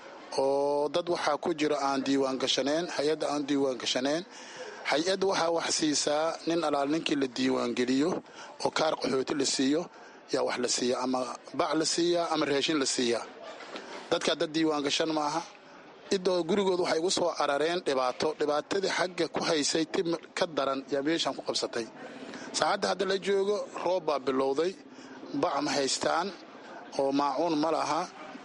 Speaker 19: oo dad waxaa ku jiro aan diiwaan gashaneen hay-adda aan diiwaan gashaneen hay-add waxaa wax siisaa nin alaal ninkii la diiwaangeliyo oo kaar qaxooti la siiyo yaa wax la siiya ama bac la siiyaa ama raashin la siiyaa dadkaa dad diiwaan gashan maaha idoo gurigood waxay igu soo carareen dhibaato dhibaatadii xagga ku haysay tib ka daran yaa meeshaan ku qabsatay saacadda hadda la joogo roob baa bilowday bac ma haystaan oo maacuun ma laha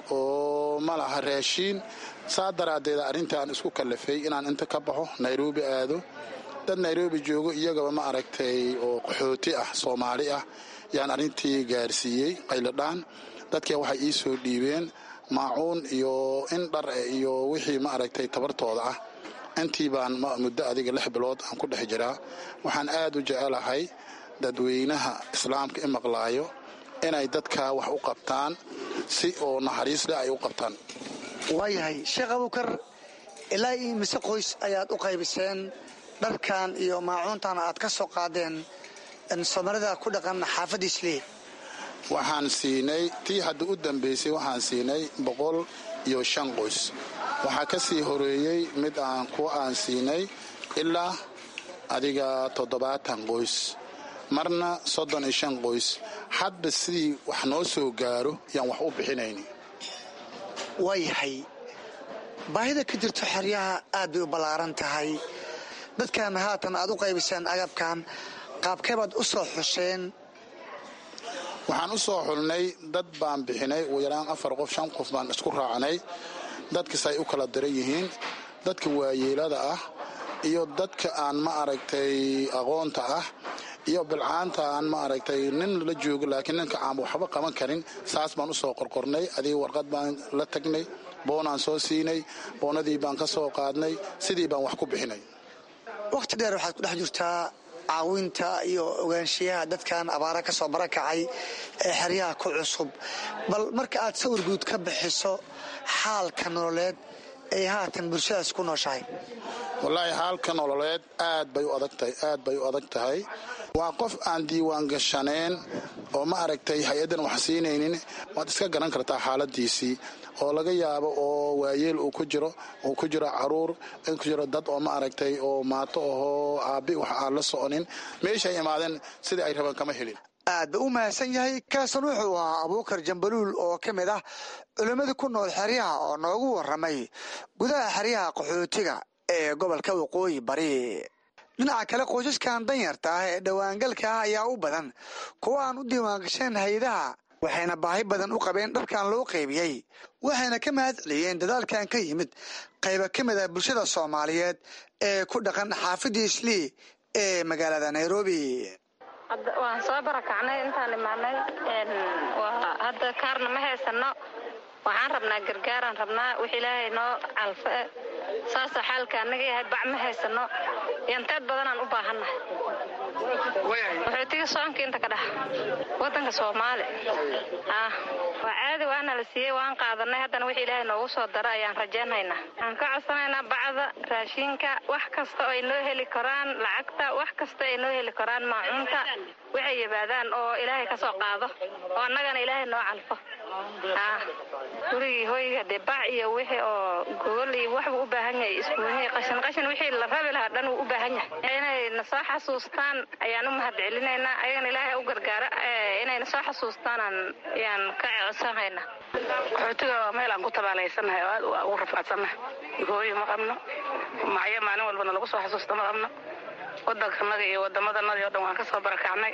Speaker 19: oo ma laha raashiin saa daraaddeed arrintaan isku kallafay inaan inta ka baxo nairobi aado dad nairobi joogo iyagaba ma aragtay oo qaxooti ah soomaali ah yaan arrintii gaarsiiyey qayladhaan dadkii waxay ii soo dhiibeen maacuun iyo in dhar iyo wixii ma aragtay tabartooda ah intii baan muddo adiga lix bilood aan ku dhex jiraa waxaan aad u jecelahay dadweynaha islaamka i maqlaayo inay dadka wax u qabtaan si oo naxariis leh ay u qabtaan
Speaker 18: waayahay sheekh abuukar ilaa io mise qoys ayaad u qaybiseen dharkan iyo maacuuntan aad ka soo qaadeen soomaalida ku dhaqan xaafadda islii
Speaker 19: waxaan siinay tii hadda u dambaysay waxaan siinay boqol iyo shan qoys waxaa ka sii horeeyey mid aan ku aan siinay ilaa adiga toddobaatan qoys marna soddon iyo shan qoys hadba sidii wax noo soo gaaro yaan wax u bixinayn
Speaker 18: waayahay baahida ka jirto xeryaha aad bay u ballaaran tahay dadkan haatan aad u qaybiseen agabkan qaabkeebaad u soo xusheen
Speaker 19: waxaan u soo xulnay dad baan bixinay ugu yaraan afar qof shan qof baan isku raacnay dadkas ay u kala daran yihiin dadka waayeelada ah iyo dadka aan ma aragtay aqoonta ah iyo bilcaanta aan ma aragtay nin la joogo laakiin ninka aan waxba qaban karin saas baan usoo qorqornay adiga warqad baan la tagnay boonaan soo siinay boonadii baan ka soo qaadnay sidii baan wax ku bixinay
Speaker 18: wakhti dheer waxaad ku dhex jirtaa caawinta iyo ogaanshiyaha dadkan abaara ka soo barakacay ee xeryaha ku cusub bal marka aad sawir guud ka bixiso xaalka nololeed ay haatan bulshadaas ku nooshahay
Speaker 19: wallaahi xaalka nololeed aad bay u adagtahay aad bay u adag tahay waa qof aan diiwaan gashaneen oo ma aragtay hay-addan wax siinaynin waad iska garan kartaa xaaladiisii oo laga yaabo oo waayeel uu ku jiro uu ku jiro caruur in ku jiro dad oo ma aragtay oo maato ahoo aabbi wax aan la soconin meeshay imaadeen sidai ay rabaan kama helin
Speaker 18: aad ba u mahadsan yahay kaasan wuxuu ahaa abuukar jambaluul oo ka mid ah culimmadii ku nool xeryaha oo noogu warramay gudaha xeryaha qaxootiga ee gobolka waqooyi bari dhinaca kale qoysaskan danyarta ah ee dhowaangalka ah ayaa u badan kuwa aan u diiwaangasheen hay-adaha waxayna baahi badan u qabeen dharkan loo qaybiyey waxayna ka mahad celiyeen dadaalkan ka yimid qayba ka mid ah bulshada soomaaliyeed ee ku dhaqan xaafidda islii ee magaalada nairobi
Speaker 20: waan soo barakacnay intaan imaanay hadda kaarna ma haysano waxaan rabnaa gargaaraan rabnaa wix ilaahay noo calfe saasoo xaalka annaga yahay bac ma haysano yanteed badanaan u baahannahay wuxuutiga soonka inta ka dhex wadanka soomaali waa caadi waana la siiyey waan qaadanay haddana wix ilaahay noogu soo dara ayaan rajaynaynaa waxaan ka codsanaynaa bacda raashinka wax kasta oo ay noo heli karaan lacagta wax kasta ay noo heli karaan maacuunta waxay yimaadaan oo ilaahay ka soo qaado oo annagana ilaahay noo calfo gurigii hooyga dee bac iyo wixii oo gogol iyo waxbuu u baahan yahay isbuunyii qashin qashin wixii la rabi lahaa dhan wuu u baahan yahay inay na soo xasuustaan ayaan u mahad celinaynaa ayagana ilaahay u gargaara inay na soo xasuustaanaan ayaan ka codsanaynaa
Speaker 21: qaxootiga waa meel aan ku tabaalaysannahay oo aad ugu rafaadsannahay hooyo ma qabno macyo maalin walbana lagu soo xasuusta ma qabno waddankanaga iyo wadamadanadii o dhan waan ka soo barakacnay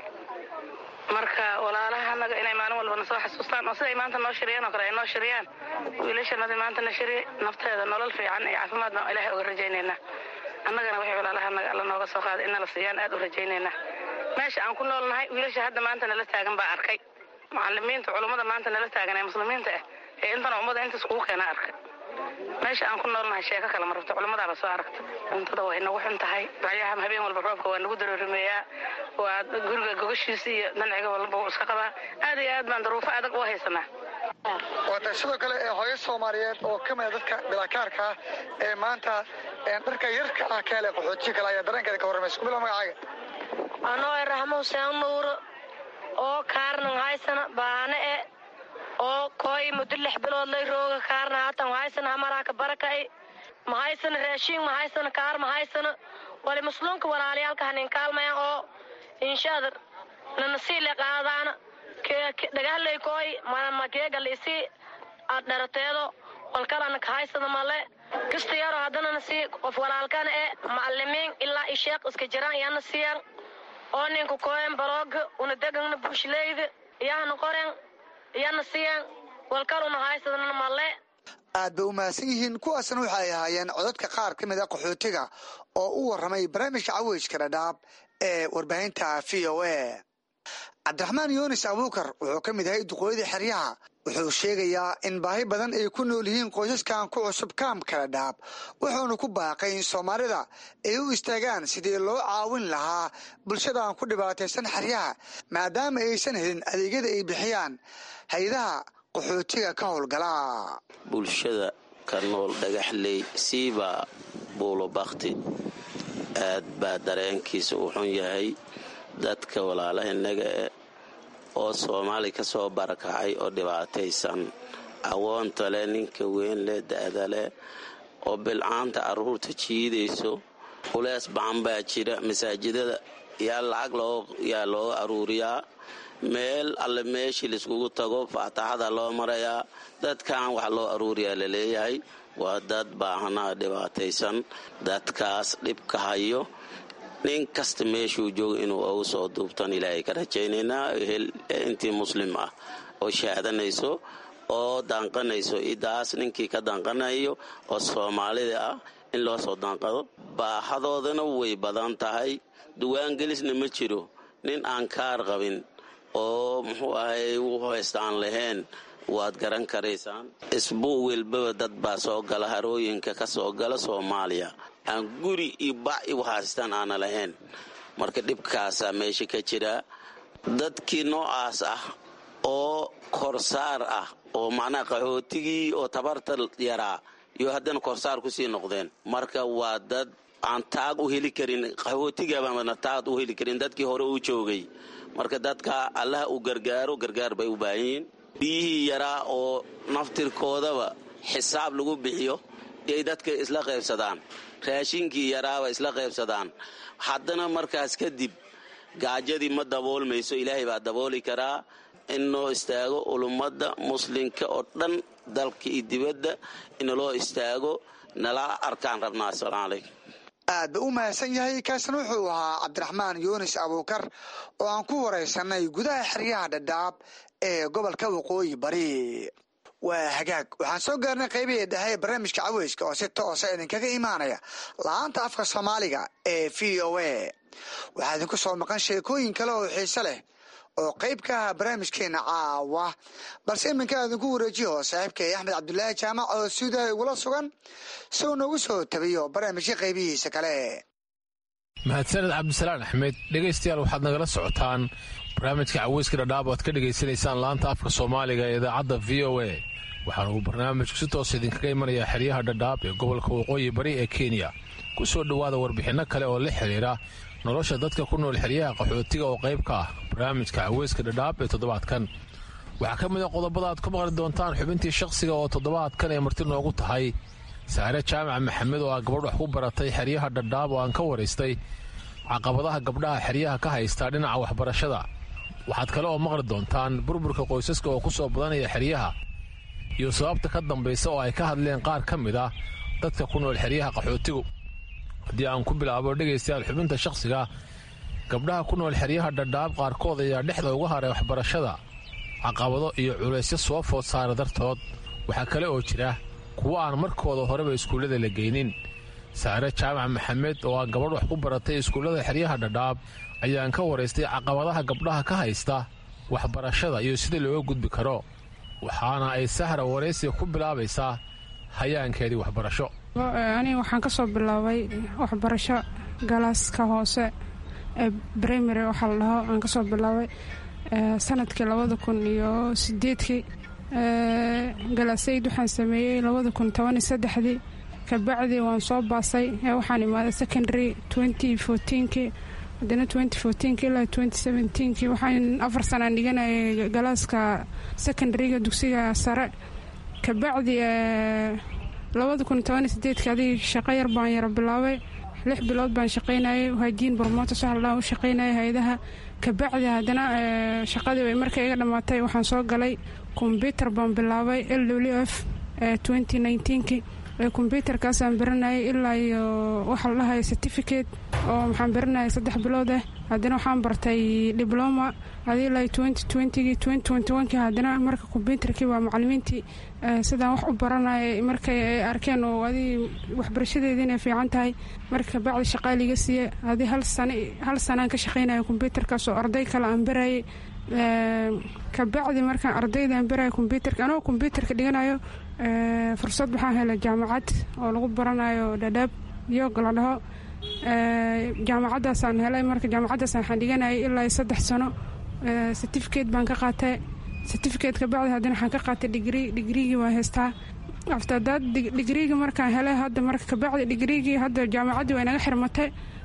Speaker 21: marka walaalahanaga inay maalin walbana soo xasuustaan oo siday maanta noo shiriyaan oo kale ay noo shiriyaan wiilashanadii maanta na shiriye nafteeda nolol fiican iyo caafimaadna ilaahay uga rajaynaynaa annagana waxay walaalahanaga alla nooga soo qaaday inala siiyaan aad u rajaynaynaa meesha aan ku noolnahay wiilasha hadda maanta nala taagan baa arkay macalimiinta culummada maanta nala taagan ee muslimiinta ah ee intana ummada intaas kugu keena arkay meesha aan ku noolnahay sheeko kale ma rabto culimmadaaba soo aragta cuntada way nagu xun tahay bacyaha habeen walba roobka waa nagu daroorimeeyaa waa guriga gogashiisa iyo danciga walba wuu iska qabaa aad iyo aad baan daruufo adag u haysanaa
Speaker 18: waata sidoo kale ee hooyo soomaaliyeed oo ka mida dadka bilaakaarka ah ee maanta dharka yarka ah ka hele qaxootiga kale ayaa dareenkeeda ka warramaysa kumila magacaaga
Speaker 22: anoo raxmo huseen nuuro oo kaarnan haysana baane e oo kooy muddo lix bilood lay rooga kaarna haatan mahaysana hamaraaka barakay mahaysana raashiin mahaysana kaar mahaysana wali musluunka walaalayaalka hanin kaalmayan oo inshaada nanasiile qaadaana dhagahlay kooy makeegal isi aad dharateedo walkalana kahaysada male kista yaro haddana nasi qof walaalkana e macalimiin ilaa isheeq iska jiraan iyana siyan oo ninka kooyan barooga una degana buushileyda iyahana qoren iyana siyan walkaluna haysadana male
Speaker 18: aad bay u mahadsan yihiin kuwaasna waxay ahaayeen codadka qaar ka mid a qaxootiga oo u warramay barnaamijka caweyska dhadhaab ee warbaahinta v o a cabdiraxmaan yunis abuukar wuxuu ka mid yahay duqooyada xeryaha wuxuu sheegayaa in baahi badan ay ku nool yihiin qoysaskan ku cusub kaamka dhadhaab wuxuuna ku baaqay in soomaalida ay u istaagaan sidii loo caawin lahaa bulshadan ku dhibaataysan xeryaha maadaama aysan helin adeegyada ay bixiyaan hay-adaha qaxootiga ka howlgala
Speaker 23: bulshada ka nool dhagaxley siiba buulo bakti
Speaker 1: aad baa dareenkiisa u xun yahay dadka walaalahanaga eh oo soomaali ka soo barakacay oo dhibaataysan awoonta leh ninka weyn leh da'da leh oo bilcaanta carruurta jiidayso culees bacan baa jira masaajidada yaa lacag yaa looga aruuriyaa meel alle meeshii laiskugu tago faataxada loo marayaa dadkan wax loo aruuriyaa laleeyahay waa dad baahanaa dhibaataysan dadkaas dhibka hayo nin kasta meeshuu joogo inuu ugu soo duubtan ilaahay ka rajaynaynaa intii muslim ah oo shaadanayso oo danqanayso idaas ninkii ka danqanayo oo soomaalida ah in loo soo danqado baahadoodana way badan tahay duwaangelisna ma jiro nin aan kaar qabin oo muxuu ahay u haysta aan lahayn waad garan karaysaan isbuu welbaba dad baa soo gala harooyinka ka soo gala soomaaliya aan guri iyo bac iu haystaan aana lahayn marka dhibkaasaa meesha ka jira dadkii noocaas ah oo korsaar ah oo macnaha qaxootigii oo tabarta yaraa iyo haddana korsaar kusii noqdeen marka waa dad aan taag u heli karin qaxootigabaana taag u heli karin dadkii hore u joogay marka dadka allaha uu gargaaro gargaar bay u baahan yihiin biyihii yaraa oo naftirkoodaba xisaab lagu bixiyo yay dadka isla qaybsadaan raashinkii yaraaba isla qaybsadaan haddana markaas kadib gaajadii ma daboolmayso ilaahay baa dabooli karaa in noo istaago ulummadda muslimka oo dhan dalka iyo dibadda inaloo istaago nala arkaan rabnaa assalaamu calaykum
Speaker 18: aad ba u mahadsan yahay kaasna wuxuu ahaa cabdiraxmaan yuunis abuukar oo aan ku waraysanay gudaha xeryaha dhadhaab ee gobolka waqooyi bari waa hagaag waxaan soo gaarnay qaybihii dhexe ee barnaamijka caweyska oo si toosa idinkaga imaanaya la-aanta afka soomaaliga ee v o a waxaa idinku soo maqan sheekooyin kale oo xiise leh oo qayb ka aha barnaamijkeena caawa balse iminka idinku wareejiyo saaxiibkay axmed cabdulaahi jaamac oo suudaha igula sugan si uu noogu soo tabiyo barnaamijka qaybihiisa kale
Speaker 5: mahadsaned cabdisalaan axmed dhegaystayaal waxaad nagala socotaan barnaamijka caweyska dhadhaab oad ka dhegaysanaysaan laanta afka soomaaliga ee idaacadda v o a waxaana uu barnaamijku si toos idinkaga imanayaa xeryaha dhadhaab ee gobolka waqooyi bari ee kenya ku soo dhowaada warbixinno kale oo la xidhiira nolosha dadka ku nool xeryaha qaxootiga oo qayb ka ah barnaamijka caweyska dhadhaab ee toddobaadkan waxaa ka mid a qodobada aad ku maqli doontaan xubintii shakhsiga oo toddobaadkan ay marti noogu tahay saare jaamac maxamed oo ah gabadh wax ku baratay xeryaha dhadhaab oo aan ka waraystay caqabadaha gabdhaha xeryaha ka haysta dhinaca waxbarashada waxaad kale oo maqli doontaan burburka qoysaska oo ku soo badanaya xeryaha iyo sababta ka dambaysa oo ay ka hadleen qaar ka mid ah dadka ku nool xeryaha qaxootigu haddii aan ku bilaabo dhegaystayaal xubinta shakhsiga gabdhaha ku nool xeryaha dhadhaab qaarkood ayaa dhexda uga haray waxbarashada caqabado iyo culaysyo soo food saara dartood waxaa kale oo jira kuwo aan markooda horeba iskuullada la geynin saare jaamac maxamed oo ah gabadh wax ku baratay iskuullada xeryaha dhadhaab ayaan ka waraystay caqabadaha gabdhaha ka haysta waxbarashada iyo sida looga gudbi karo waxaana ay sahra waraysiga ku bilaabaysaa hayaankeedii waxbarasho
Speaker 23: aniga waxaan ka soo bilaabay waxbarasho galaaska hoose ee brimary waxaa la dhaho aan ka soo bilaabay sanadkii labada kun iyo sideedkii galaasayd waxaan sameeyey labada kun toban iyo saddexdii kabacdi waan soo baasay waxaan imaaday secondary twenty fourteenkii haddana twenty fourteenki ilaa twenty seventeenkii waxaan afar sanaan dhiganayay galaaska secondaryga dugsiga sare kabacdi labada kun toban iyo sideedki adig shaqo yar baan yaro bilaabay lix bilood baan shaqaynayay haajiin bormoota saxlaan u shaqaynayay hay-adaha kabacdi haddana shaqadii way markay iga dhammaatay waxaan soo galay kombyutar baan bilaabay l w f twenty nineteenki kombyutarkaasaan baranayay ilaa iyo waxaa la dhahay certificate oo maxaan baranayay saddex bilood ah haddana waxaan bartay dibloma adi ilaa twenty twentygii twenty twenty onekii haddana marka kombyutarkii waa macalimiintii sidaan wax u baranayay markay ay arkeen oo adi waxbarashadeedii inay fiican tahay marka bacdi shaqaa liga siiye adi hal sana hal sanaan ka shaqaynaya kombyutarkaas oo arday kale aan barayay kabacdi markaan ardaydan baraya kombyutarka anagoo kombyutarka dhiganayo fursad waxaan helay jaamacad oo lagu baranayo dhadhaab yoog la dhaho jaamacadaasaan helay marka jaamacadaas waxaan dhiganayay ilaa saddex sano certificate baan ka qaatay certificate kabacdi haddana waxaan ka qaatay digrii digriigii waa haystaa aftadaad digriigii markaan helay hadda marka kabacdi digriigii hadda jaamacaddii waa inaga xirmatay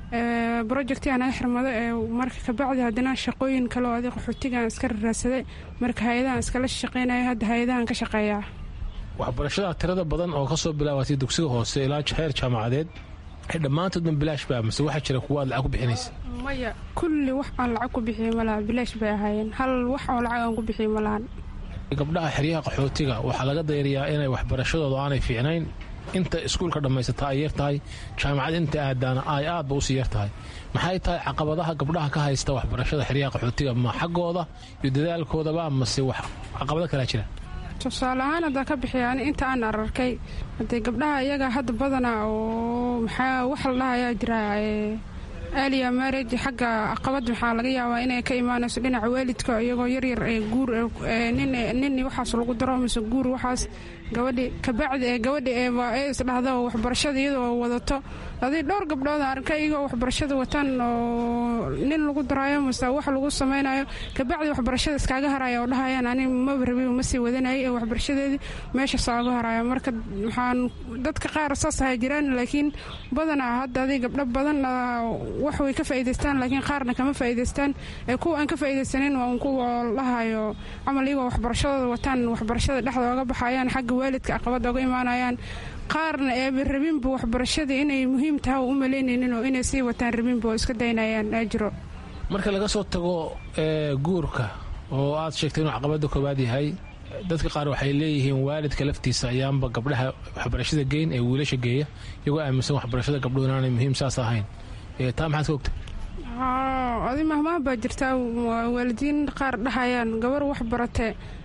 Speaker 23: projecti aan xirmado ee marka kabacdi haddana shaqooyin kale oo adig qaxootigaan iska raraadsaday marka hay-adahan iskala shaqeynaya hadda hay-adahan ka shaqeeyaa
Speaker 5: waxbarashada tirada badan oo kasoo bilaabatay dugsiga hoose ilaa heer jaamacadeed dhammaantoodna bilaash baa mase waxaa jira kuwa aad lacag ku bixinaysa
Speaker 23: maya kulli wax aan lacag ku bixiye malaha bilaash bay ahaayeen hal wax oo lacag aan ku bixiye malahan
Speaker 5: gabdhaha xeryaha qaxootiga waxaa laga dayariyaa inay waxbarashadooda aanay fiicnayn inta iskuulka dhammaysata ay yar tahay jaamacad inta aadaana ay aadba usii yar tahay maxay tahay caqabadaha gabdhaha ka haysta waxbarashada xeryaha qaxootiga ma xaggooda iyo dadaalkoodaba mase wax caqabado kalaa jira
Speaker 23: tusaale ahaan haddaan ka bixiya ani inta aan ararkay haddee gabdhaha iyaga hadda badana oo maxaa wax la dhahayaa jira aaliya marage xagga caqabad maxaa laga yaabaa inay ka imaanayso dhinaca waalidka iyagoo yaryar ee guur nin waxaas lagu daro mise guur waxaas gabadhi kabacdi ee gabadhi ee isdhahda waxbarashada iyadoo wadato aday dhowr gabdhood arka iyagoo waxbarashada wataan oo nin lagu daraayo mise wax lagu samaynayo kabacdi waxbarashada iskaaga haraya oo dhahayaan ani maba rabi ma sii wadanayay ee waxbarashadeedii meeshaas aaga haraya marka waxaan dadka qaar saas ahay jiraan laakiin badanaa hadda aday gabdho badan wax way ka faa'iidaystaan laakiin qaarna kama faa'iidaystaan ee kuwa aan ka faa'iidaysanin waa kuwa dhahayo camal iyagoo waxbarashadooda wataan waxbarashada dhexda oga baxayaan xagga waalidka caqabad oga imaanayaan qaarna eeba rabinba waxbarashada inay muhiim tahay u malaynaynin oo inay sii wataan rabinba oo iska daynayaan ajiro
Speaker 5: marka laga soo tago guurka oo aad sheegtay inuu caqabada koowaad yahay dadka qaar waxay leeyihiin waalidka laftiisa ayaanba gabdhaha waxbarashada geyn ee wiilasha geeya iyagoo aaminsan waxbarashada gabdhuhu inaanay muhiim saas ahayn taa maxaad ka ogta
Speaker 23: adi mahmaah baa jirtaa waalidiin qaar dhahayaan gabar wax barate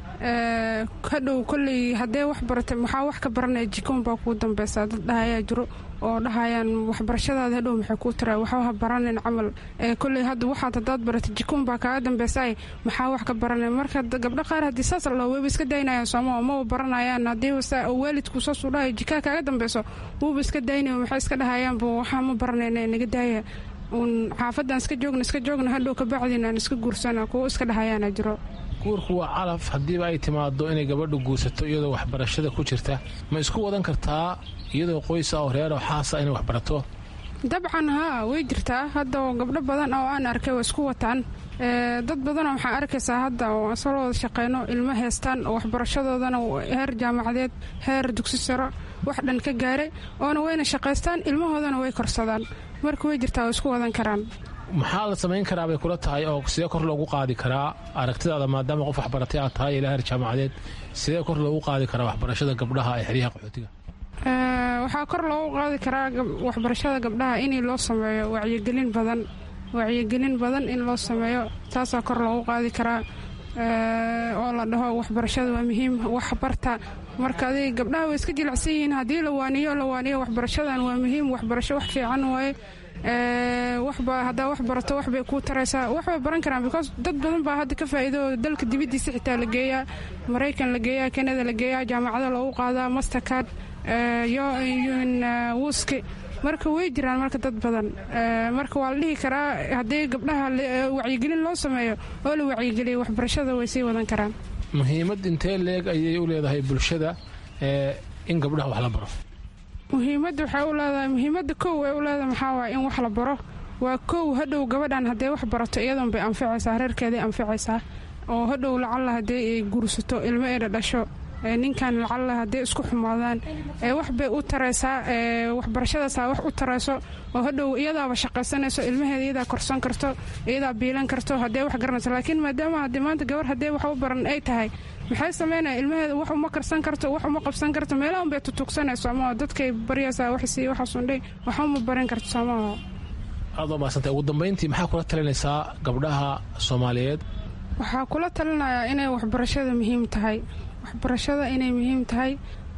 Speaker 23: hadhow koley haddee wax barata maxaa wax ka baranaya jikoon baa kuu dambeysaa dad dhahayaa jiro oo dhahayaan waxbarashadaada hadhow maxay kuu tara waxba ha baranin camal koley hadda waxaad haddaad barata jikoon baa kaaga dambeysaay maxaa wax ka baranay marka gabdho qaar haddii saas la dhaho wayba iska daynayaan sooma maba baranayaan haddii waalidku saasuu dhahayo jikaa kaaga dambeyso wuuba iska daynayo maxay iska dhahayaanba waxaa ma baranayna naga daaya uun xaafadaan iska joogna iska joogna hadhow kabacdin aan iska guursana kuwo iska dhahayaana jiro
Speaker 5: guurku waa calaf haddiiba ay timaado inay gabadhu guursato iyadoo waxbarashada ku jirta ma isku wadan kartaa iyadoo qoysa oo reeroo xaasa inay waxbarato
Speaker 23: dabcan haa way jirtaa hadda gabdho badan oo aan arkay waa isku wataan dad badanoo waxaa arkaysaa hadda oo asal wada shaqeyno ilmo heestaan oo waxbarashadoodana heer jaamacadeed heer dugsi saro wax dhan ka gaaray oona wayna shaqaystaan ilmahoodana way korsadaan marka way jirtaa oo isku wadan karaan
Speaker 5: maxaa la samayn karaa bay kula tahay oo sidee kor loogu qaadi karaa aragtidaada maadaama qof waxbaratay aad tahay ilaa heer jaamacadeed sidee kor loogu qaadi karaa waxbarashada gabdhaha ee xeryaha qaxootiga
Speaker 23: waxaa kor loogu qaadi karaa waxbarashada gabdhaha in loo sameeyo wacyigelin badan wacyigelin badan in loo sameeyo taasaa kor loogu qaadi karaa oo la dhaho waxbarashada waa muhiim wax barta marka adig gabdhaha way iska jilicsan yihiin haddii la waaniyo la waaniyo waxbarashadan waa muhiim waxbarasho wax fiican waaye waxba haddaa wax barato waxbay kuu taraysaa waxbay baran karaan because dad badan baa hadda ka faa'iido dalka dibaddiisa xitaa la geeyaa maraykan la geeyaa kanada la geeyaa jaamacado loogu qaadaa mastercard wuski marka way jiraan marka dad badan marka waa la dhihi karaa haddii gabdhaha wacyigelin loo sameeyo oo la wacyigeliyo waxbarashada way sii wadan karaan
Speaker 5: muhiimad intee leeg ayay u leedahay bulshada in gabdhaha wax la baro
Speaker 23: muhiimadda waxay u leedahay muhiimadda kow ay u leedahay maxaa waaya in wax la baro waa kow hadhow gabadhan hadday wax barato iyadoon bay anficaysaa reerkeeday anficaysaa oo hadhow lacalla haddii ay guursato ilmo eedha dhasho ninkan lacalla hadday isku xumaadaan wax bay u taraysaa waxbarashadaasaa wax u tarayso oo hadhow iyadaaba shaqaysanayso ilmaheeda iyadaa korsan karto iyadaa biilan karto haddee wax garanayso laakiin maadaama haddii maanta gabar haddee wax u baran ay tahay maxay sameynaya ilmaheeda wax uma karsan karto wax uma qabsan karto meelahan bay tutugsanayso ama dadkay baryaysaa waxsii waxaasundhay wax uma baran karto soomaaha
Speaker 5: aad waa mahadsantay ugu dambayntii maxaa kula talinaysaa gabdhaha soomaaliyeed
Speaker 23: waxaa kula talinayaa inay waxbarashada muhiim tahay waxbarashada inay muhiim tahay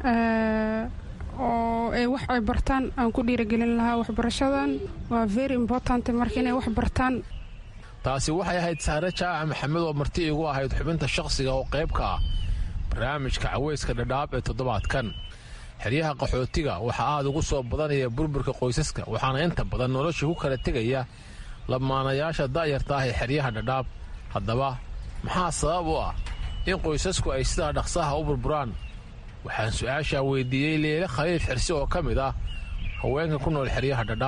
Speaker 23: oo ay wax ay bartaan aan ku dhiiragelin lahaa waxbarashadan waa very important marka inay wax bartaan
Speaker 5: taasi waxay ahayd saare jaaca maxamed oo marti igu ahayd xubinta shaqsiga oo qayb ka ah barnaamijka caweyska dhadhaab ee toddobaadkan xeryaha qaxootiga waxaa aad ugu soo badanaya burburka qoysaska waxaana inta badan nolosha ku kala tegaya lamaanayaasha da'yarta ah ee xeryaha dhadhaab haddaba maxaa sabab u ah in qoysasku ay sidaa dhaqsaha u burburaan waxaan su-aashaa weydiiyey leele khaliif xirsi oo ka mid ah haweenka ku nool xeryaha dhadhaab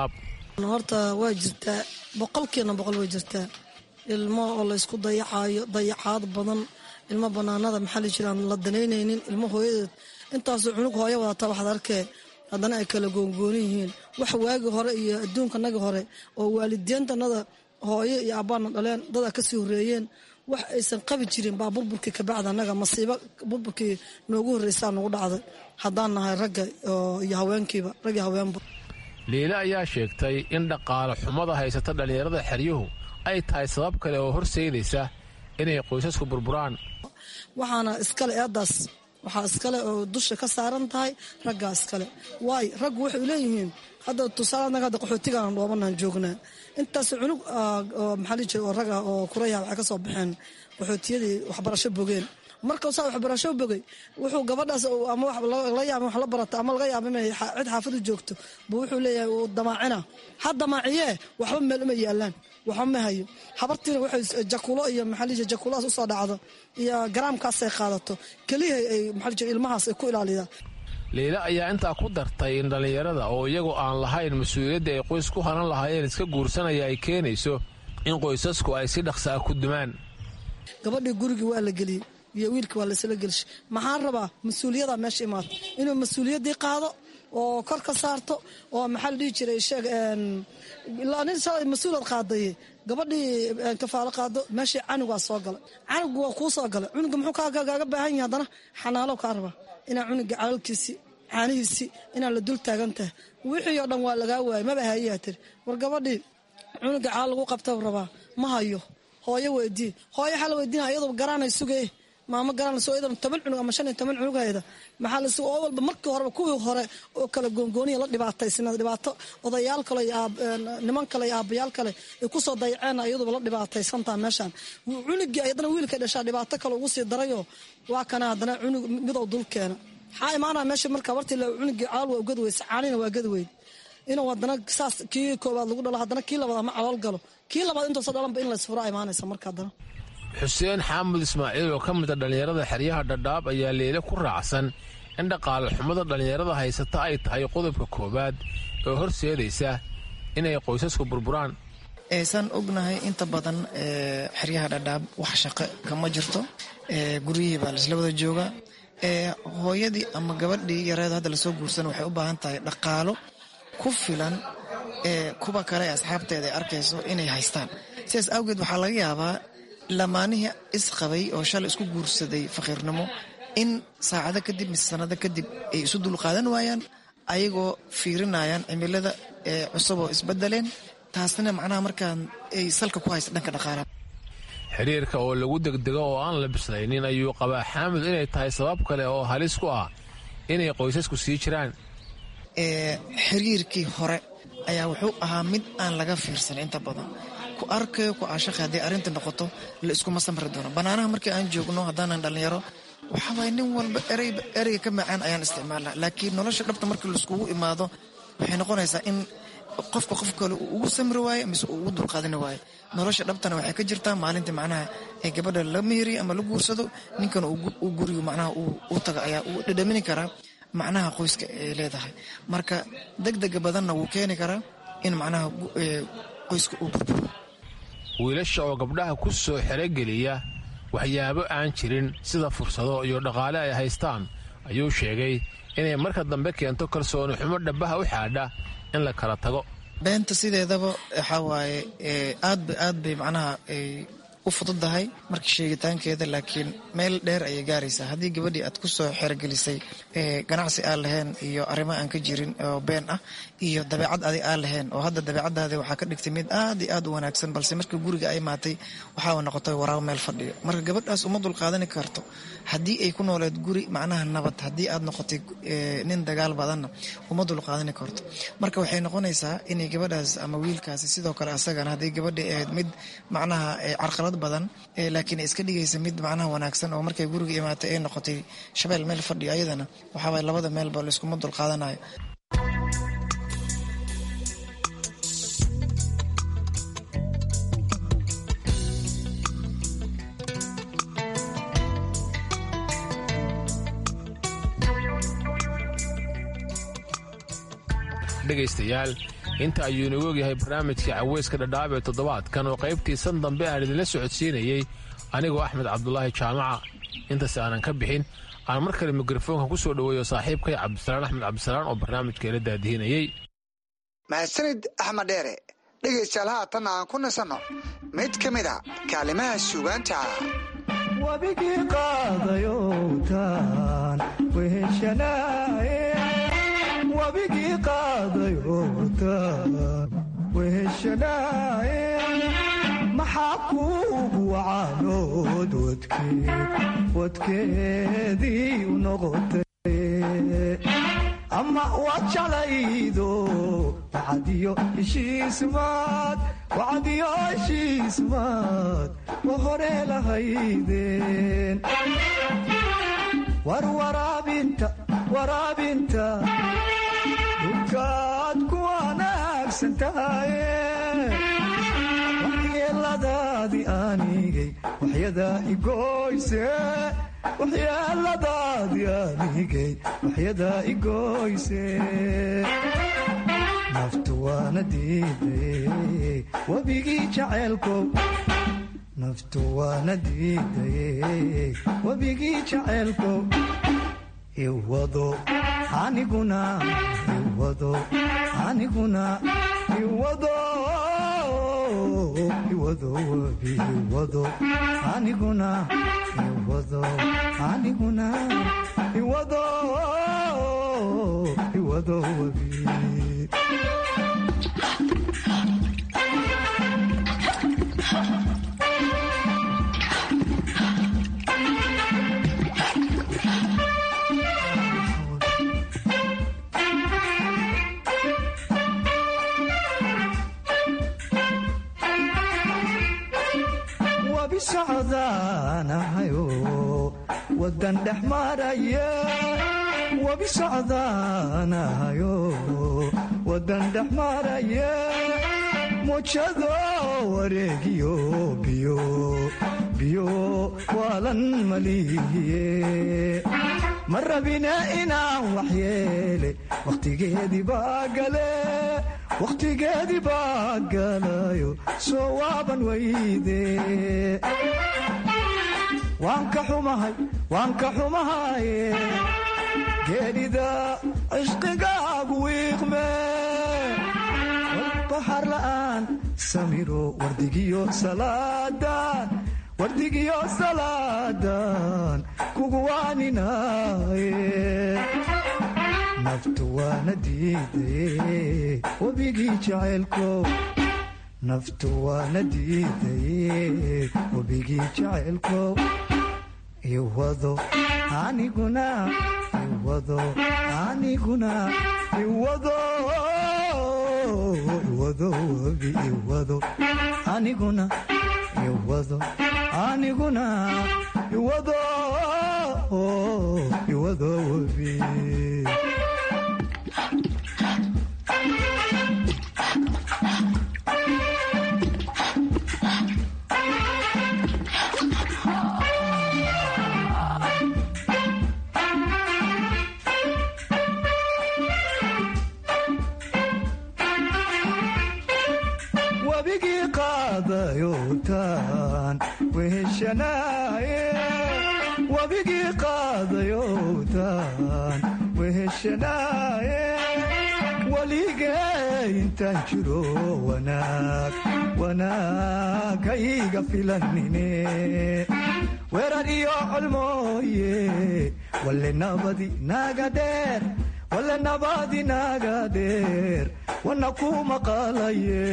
Speaker 4: horta waa jirtaa boqolkiina boqol way jirtaa ilmo oo laysku dayacayo dayacaad badan ilmo banaanada maxaa la jiraan la danaynaynin ilmo hooyadeed intaasoo cunug hooyo wadata waxaad arkee haddana ay kala goongooni yihiin wax waagi hore iyo adduunkanaga hore oo waalidiintanada hooyo iyo abbaana dhaleen dada kasii horeeyeen wax aysan qabi jirin baa burburkii kabacda anaga masiibo burburkii noogu horreysaa nagu dhacday haddaan nahay ragga iyo haweenkiiba rag iyo haweenba
Speaker 5: liile ayaa sheegtay in dhaqaale xumada haysata dhallinyarada xeryuhu ay tahay sabab kale oo horseydaysa inay qoysasku burburaan
Speaker 4: waxaana iskale eedaas waxaa iskale oo dusha ka saaran tahay raggaa iskale waay raggu waxay leeyihiin hadda tusaale anaga hadda qaxootigaan dhoobanaan joognaa intaas cunug maxaa lii jira oo rag ah oo kuraya waxay ka soo baxeen qaxootiyadii waxbarasho bogeen markau saa waxbarasho bogay wuxuu gabadhaas ama laga yaaba wax la barata ama laga yaaba inay cid xaafadu joogto buu wuxuu leeyahay uu damaacina ha damaaciyee waxba meel uma yaalaan waxba ma hayo habartiina waxay jakulo iyo maxaa lii jira jakulahaas usoo dhacdo iyo garaamkaasay qaadato keliya ay maxaa lii jira ilmahaas ay ku ilaalidaa
Speaker 5: liile ayaa intaa ku dartay in dhallinyarada oo iyagoo aan lahayn mas-uuliyadda ay qoys ku hanan lahaayeen iska guursanaya ay keenayso in qoysasku ay si dhaqsa ah ku dumaan
Speaker 4: gabadhii gurigii waa la geliyey iyo wiilkii waa laysla gelshay maxaan rabaa mas-uuliyada meesha imaata inuu mas-uuliyaddii qaado oo kor ka saarto oo maxaa la dhihi jiray sheeg nin mas-uulad qaadaye gabadhii kafaalo qaado meeshii canugaa soo galay canugu waa kuu soo galay cunuga muxuu kaaga baahan yahay haddana xanaalo kaa rabaa inaa cunuga calalkiisii caanihiisii inaa la dul taagan tahay wixii oo dhan waa lagaa waayay maba hayayaa tiri war gabadhii cunuga caal lagu qabta rabaa ma hayo hooyo weydii hooyo waxaa la weydiina iyadoo garaanay sugee maamo garanayso iyadan toban cunug ama shan iyo toban cunug hayda maxaa la oo walba markii horeba kuwii hore oo kala goongooniya la dhibaataysnaa dhibaato odayaal kale iyo niman kale iyo aabbayaal kale ay kusoo dayaceen iyaduba la dhibaataysantaa meeshaan cunugii haddana wiilkay dhashaa dhibaato kale ugu sii darayoo waa kana haddana cunug midow dul keena maxaa imaanaa meesha marka wartii cunugii caal waa ugadi weysa caanina waa gadi weyd inuu haddana saas kii koowaad lagu dhalo haddana kii labaad ama calool galo kii labaad intuusa dhalanba in laysfuraa imaanaysa marka haddana
Speaker 5: xuseen xaamud ismaaciil oo ka mida dhallinyarada xeryaha dhadhaab ayaa leele ku raacsan in dhaqaale xumada dhallinyarada haysata ay tahay qodobka koowaad oo horseedaysa inay qoysasku burburaan
Speaker 6: eesaan ognahay inta badan xeryaha dhadhaab wax shaqo kama jirto guryihii baa laisla wada joogaa hooyadii ama gabadhii yareed hadda lasoo guursan waxay u baahan tahay dhaqaalo ku filan kuwa kale ee asxaabteeda ay arkayso inay haystaan sidaas awgeed waxaa laga yaabaa lamaanihii isqabay oo shalay isku guursaday faqiirnimo in saacado kadib mise sanado kadib ay isu dulqaadan waayaan ayagoo fiirinayaan cimilada cusub oo isbedeleen taasna macnaha markaan ay salka ku haysa dhanka dhaqaalaha
Speaker 5: xiriirka oo lagu degdego oo aan la bislaynin ayuu qabaa xaamud inay tahay sabab kale oo halis ku ah inay qoysasku sii jiraan
Speaker 6: xiriirkii hore ayaa wuxuu ahaa mid aan laga fiirsan inta badan ku arkayo ku aashaqay hadday arrinta noqoto la iskuma samri doono bannaanaha markii aan joogno haddaanan dhallinyaro waxaa waaya nin walba ereyga ka macaan ayaan isticmaalnaa laakiin nolosha dhabta markii laiskugu imaado waxay noqonaysaa in qofka qof kale uu ugu samri waayo mise uu ugu dulqaadani waayo nolosha dhabtana waxay ka jirtaa maalinta macnaha ee gabadha la meheriyo ama la guursado ninkan uu gurigu macnaha u taga ayaa uu dhadhamini karaa macnaha qoyska ay leedahay marka degdega badanna wuu keeni karaa in macnaha qoyska uu burburo
Speaker 5: wiilasha oo gabdhaha ku soo xerogeliya waxyaabo aan jirin sida fursado iyo dhaqaale ay haystaan ayuu sheegay inay marka dambe keento kalsooni xumo dhabaha u xaadha in la kala tago
Speaker 6: beenta sideedaba waxaa waaye aadba aad bay macnaha u fududahay markii sheegitaankeeda laakiin meel dheer ayay gaaraysaa haddii gabadhii aad ku soo xerogelisay ganacsi aan lahayn iyo arrimo aan ka jirin oo been ah iyo dabeecad adi aan lahayn oo hadda dabeecadaadi waxaa ka dhigtay mid aad iyo aad u wanaagsan balse markii guriga ay maatay waxaa noqotay waraabo meel fadhiyo marka gabadhaas uma dulqaadani karto haddii ay ku nooleed guri macnaha nabad haddii aad noqotay nin dagaal badanna uma dulqaadani karto marka waxay noqonaysaa inay gabadhaas ama wiilkaasi sidoo kale asagana haddii gabadhii ahayd mid macnaha carqalad badan laakiin ay iska dhigaysa mid macnaha wanaagsan oo markay guriga imaatay ay noqotay shabeel meel fadhiyo ayadana waxaa waay labada meelba layskuma dulqaadanayo
Speaker 5: dhegaystayaal inta ayuu inagu ogyahay barnaamijkii caweyska dhadhaab ee toddobaadkan oo qaybtiisan dambe aan idinla socodsiinayey anigoo axmed cabdulaahi jaamaca intaas aanan ka bixin aan mar kale mikrofoonka ku soo dhoweeyo saaxiibkay cabdisalaan axmed cabdisalaan oo barnaamijkeela daadihinayey
Speaker 18: mahadsanid axmed dheere dhegaystayaal haatan aan ku nasanno mid ka mid a kaalimaha suugaanta
Speaker 7: wabigii qaadayowtaan weheshanaaye wabigii qaadayowtaan weheshanaaye maxaa kuugu wacaanood wadkeed wadkeedii u noqotay ama waad jalaydo wacadiyo heshiismaad wacadiyo heshiismaad wa hore lahaydeen war waraabinta waraabinta dhulkaad ku wanaagsan tahaye waxyeeladaadii aanigay waxyadaa igoyse waxyeeladaadii aanigay waxyadaa igoyse naftu waana diidaye webigii jaceelkow naftu waana diidaye webigii jaceelkow iwado aniguna iwado aniguna iwado iwado webi iwado aniguna iwado aniguna iwado iwado webi wabi socdaanahayo wadan dhex maraya wabi socdaanahayo wadan dhex maraya mujado wareegiyo biyo biyo waalan malihiye ma rabina inaan waxyeele wakhtigeedii baa gale wakhtigeedii baa galayo soo waaban weyde waan ka xumahay waan ka xumahaye geedhida cishqigaagu wiiqme bahar la'aan samiro wardigiyo salaadan wardigiyo salaadan kugu waaninaye naftu waana diidaye webigii jaceelkow naftu waana diidaye webigii jaceelkow iwado aniguna iwado aniguna iwado iwado webi iwado aniguna iwado aniguna iwado iwado webi wabigii qaadayowtaan weheshanaaye wabigii qaadayowtaan weheshanaaye weligee intaan jiro wanaag wanaagayga filanine weerar iyo colmooye walle nabadi naga dheer walle nabadi naga dheer wana ku maqalaye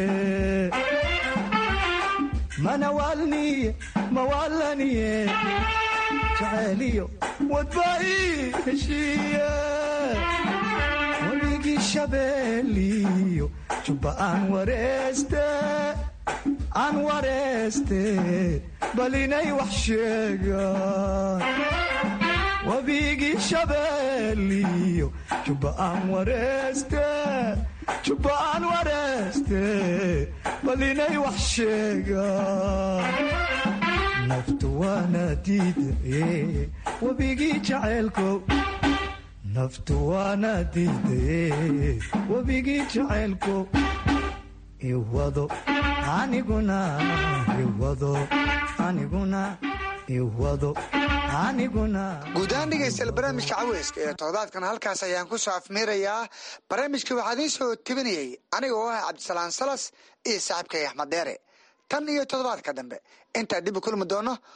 Speaker 7: mana waalniye mawaalaniye jaceeliyo wadbai heshiiye weligii shabeeliyo jubba aan wareeste aan wareeste bal inay wax sheegaan wabigii shabeeliyo jubba aan wareeste jubba aan wareeste bal inay wax sheegaan naftu waana diidaye webigii jaceelkow naftu waana diidaye webigii jaceelkow iwado aniguna iwado aniguna iwado aniguna
Speaker 18: guud ahaan dhegaystayaal barnaamijka caweyska ee toddobaadkan halkaas ayaan ku soo afmiirayaa barnaamijka waxaa idiin soo tebinayay aniga oo ah cabdisalaan salas iyo saaxiibkay axmed deere tan iyo toddobaadka dambe intaa dib u kulmi doono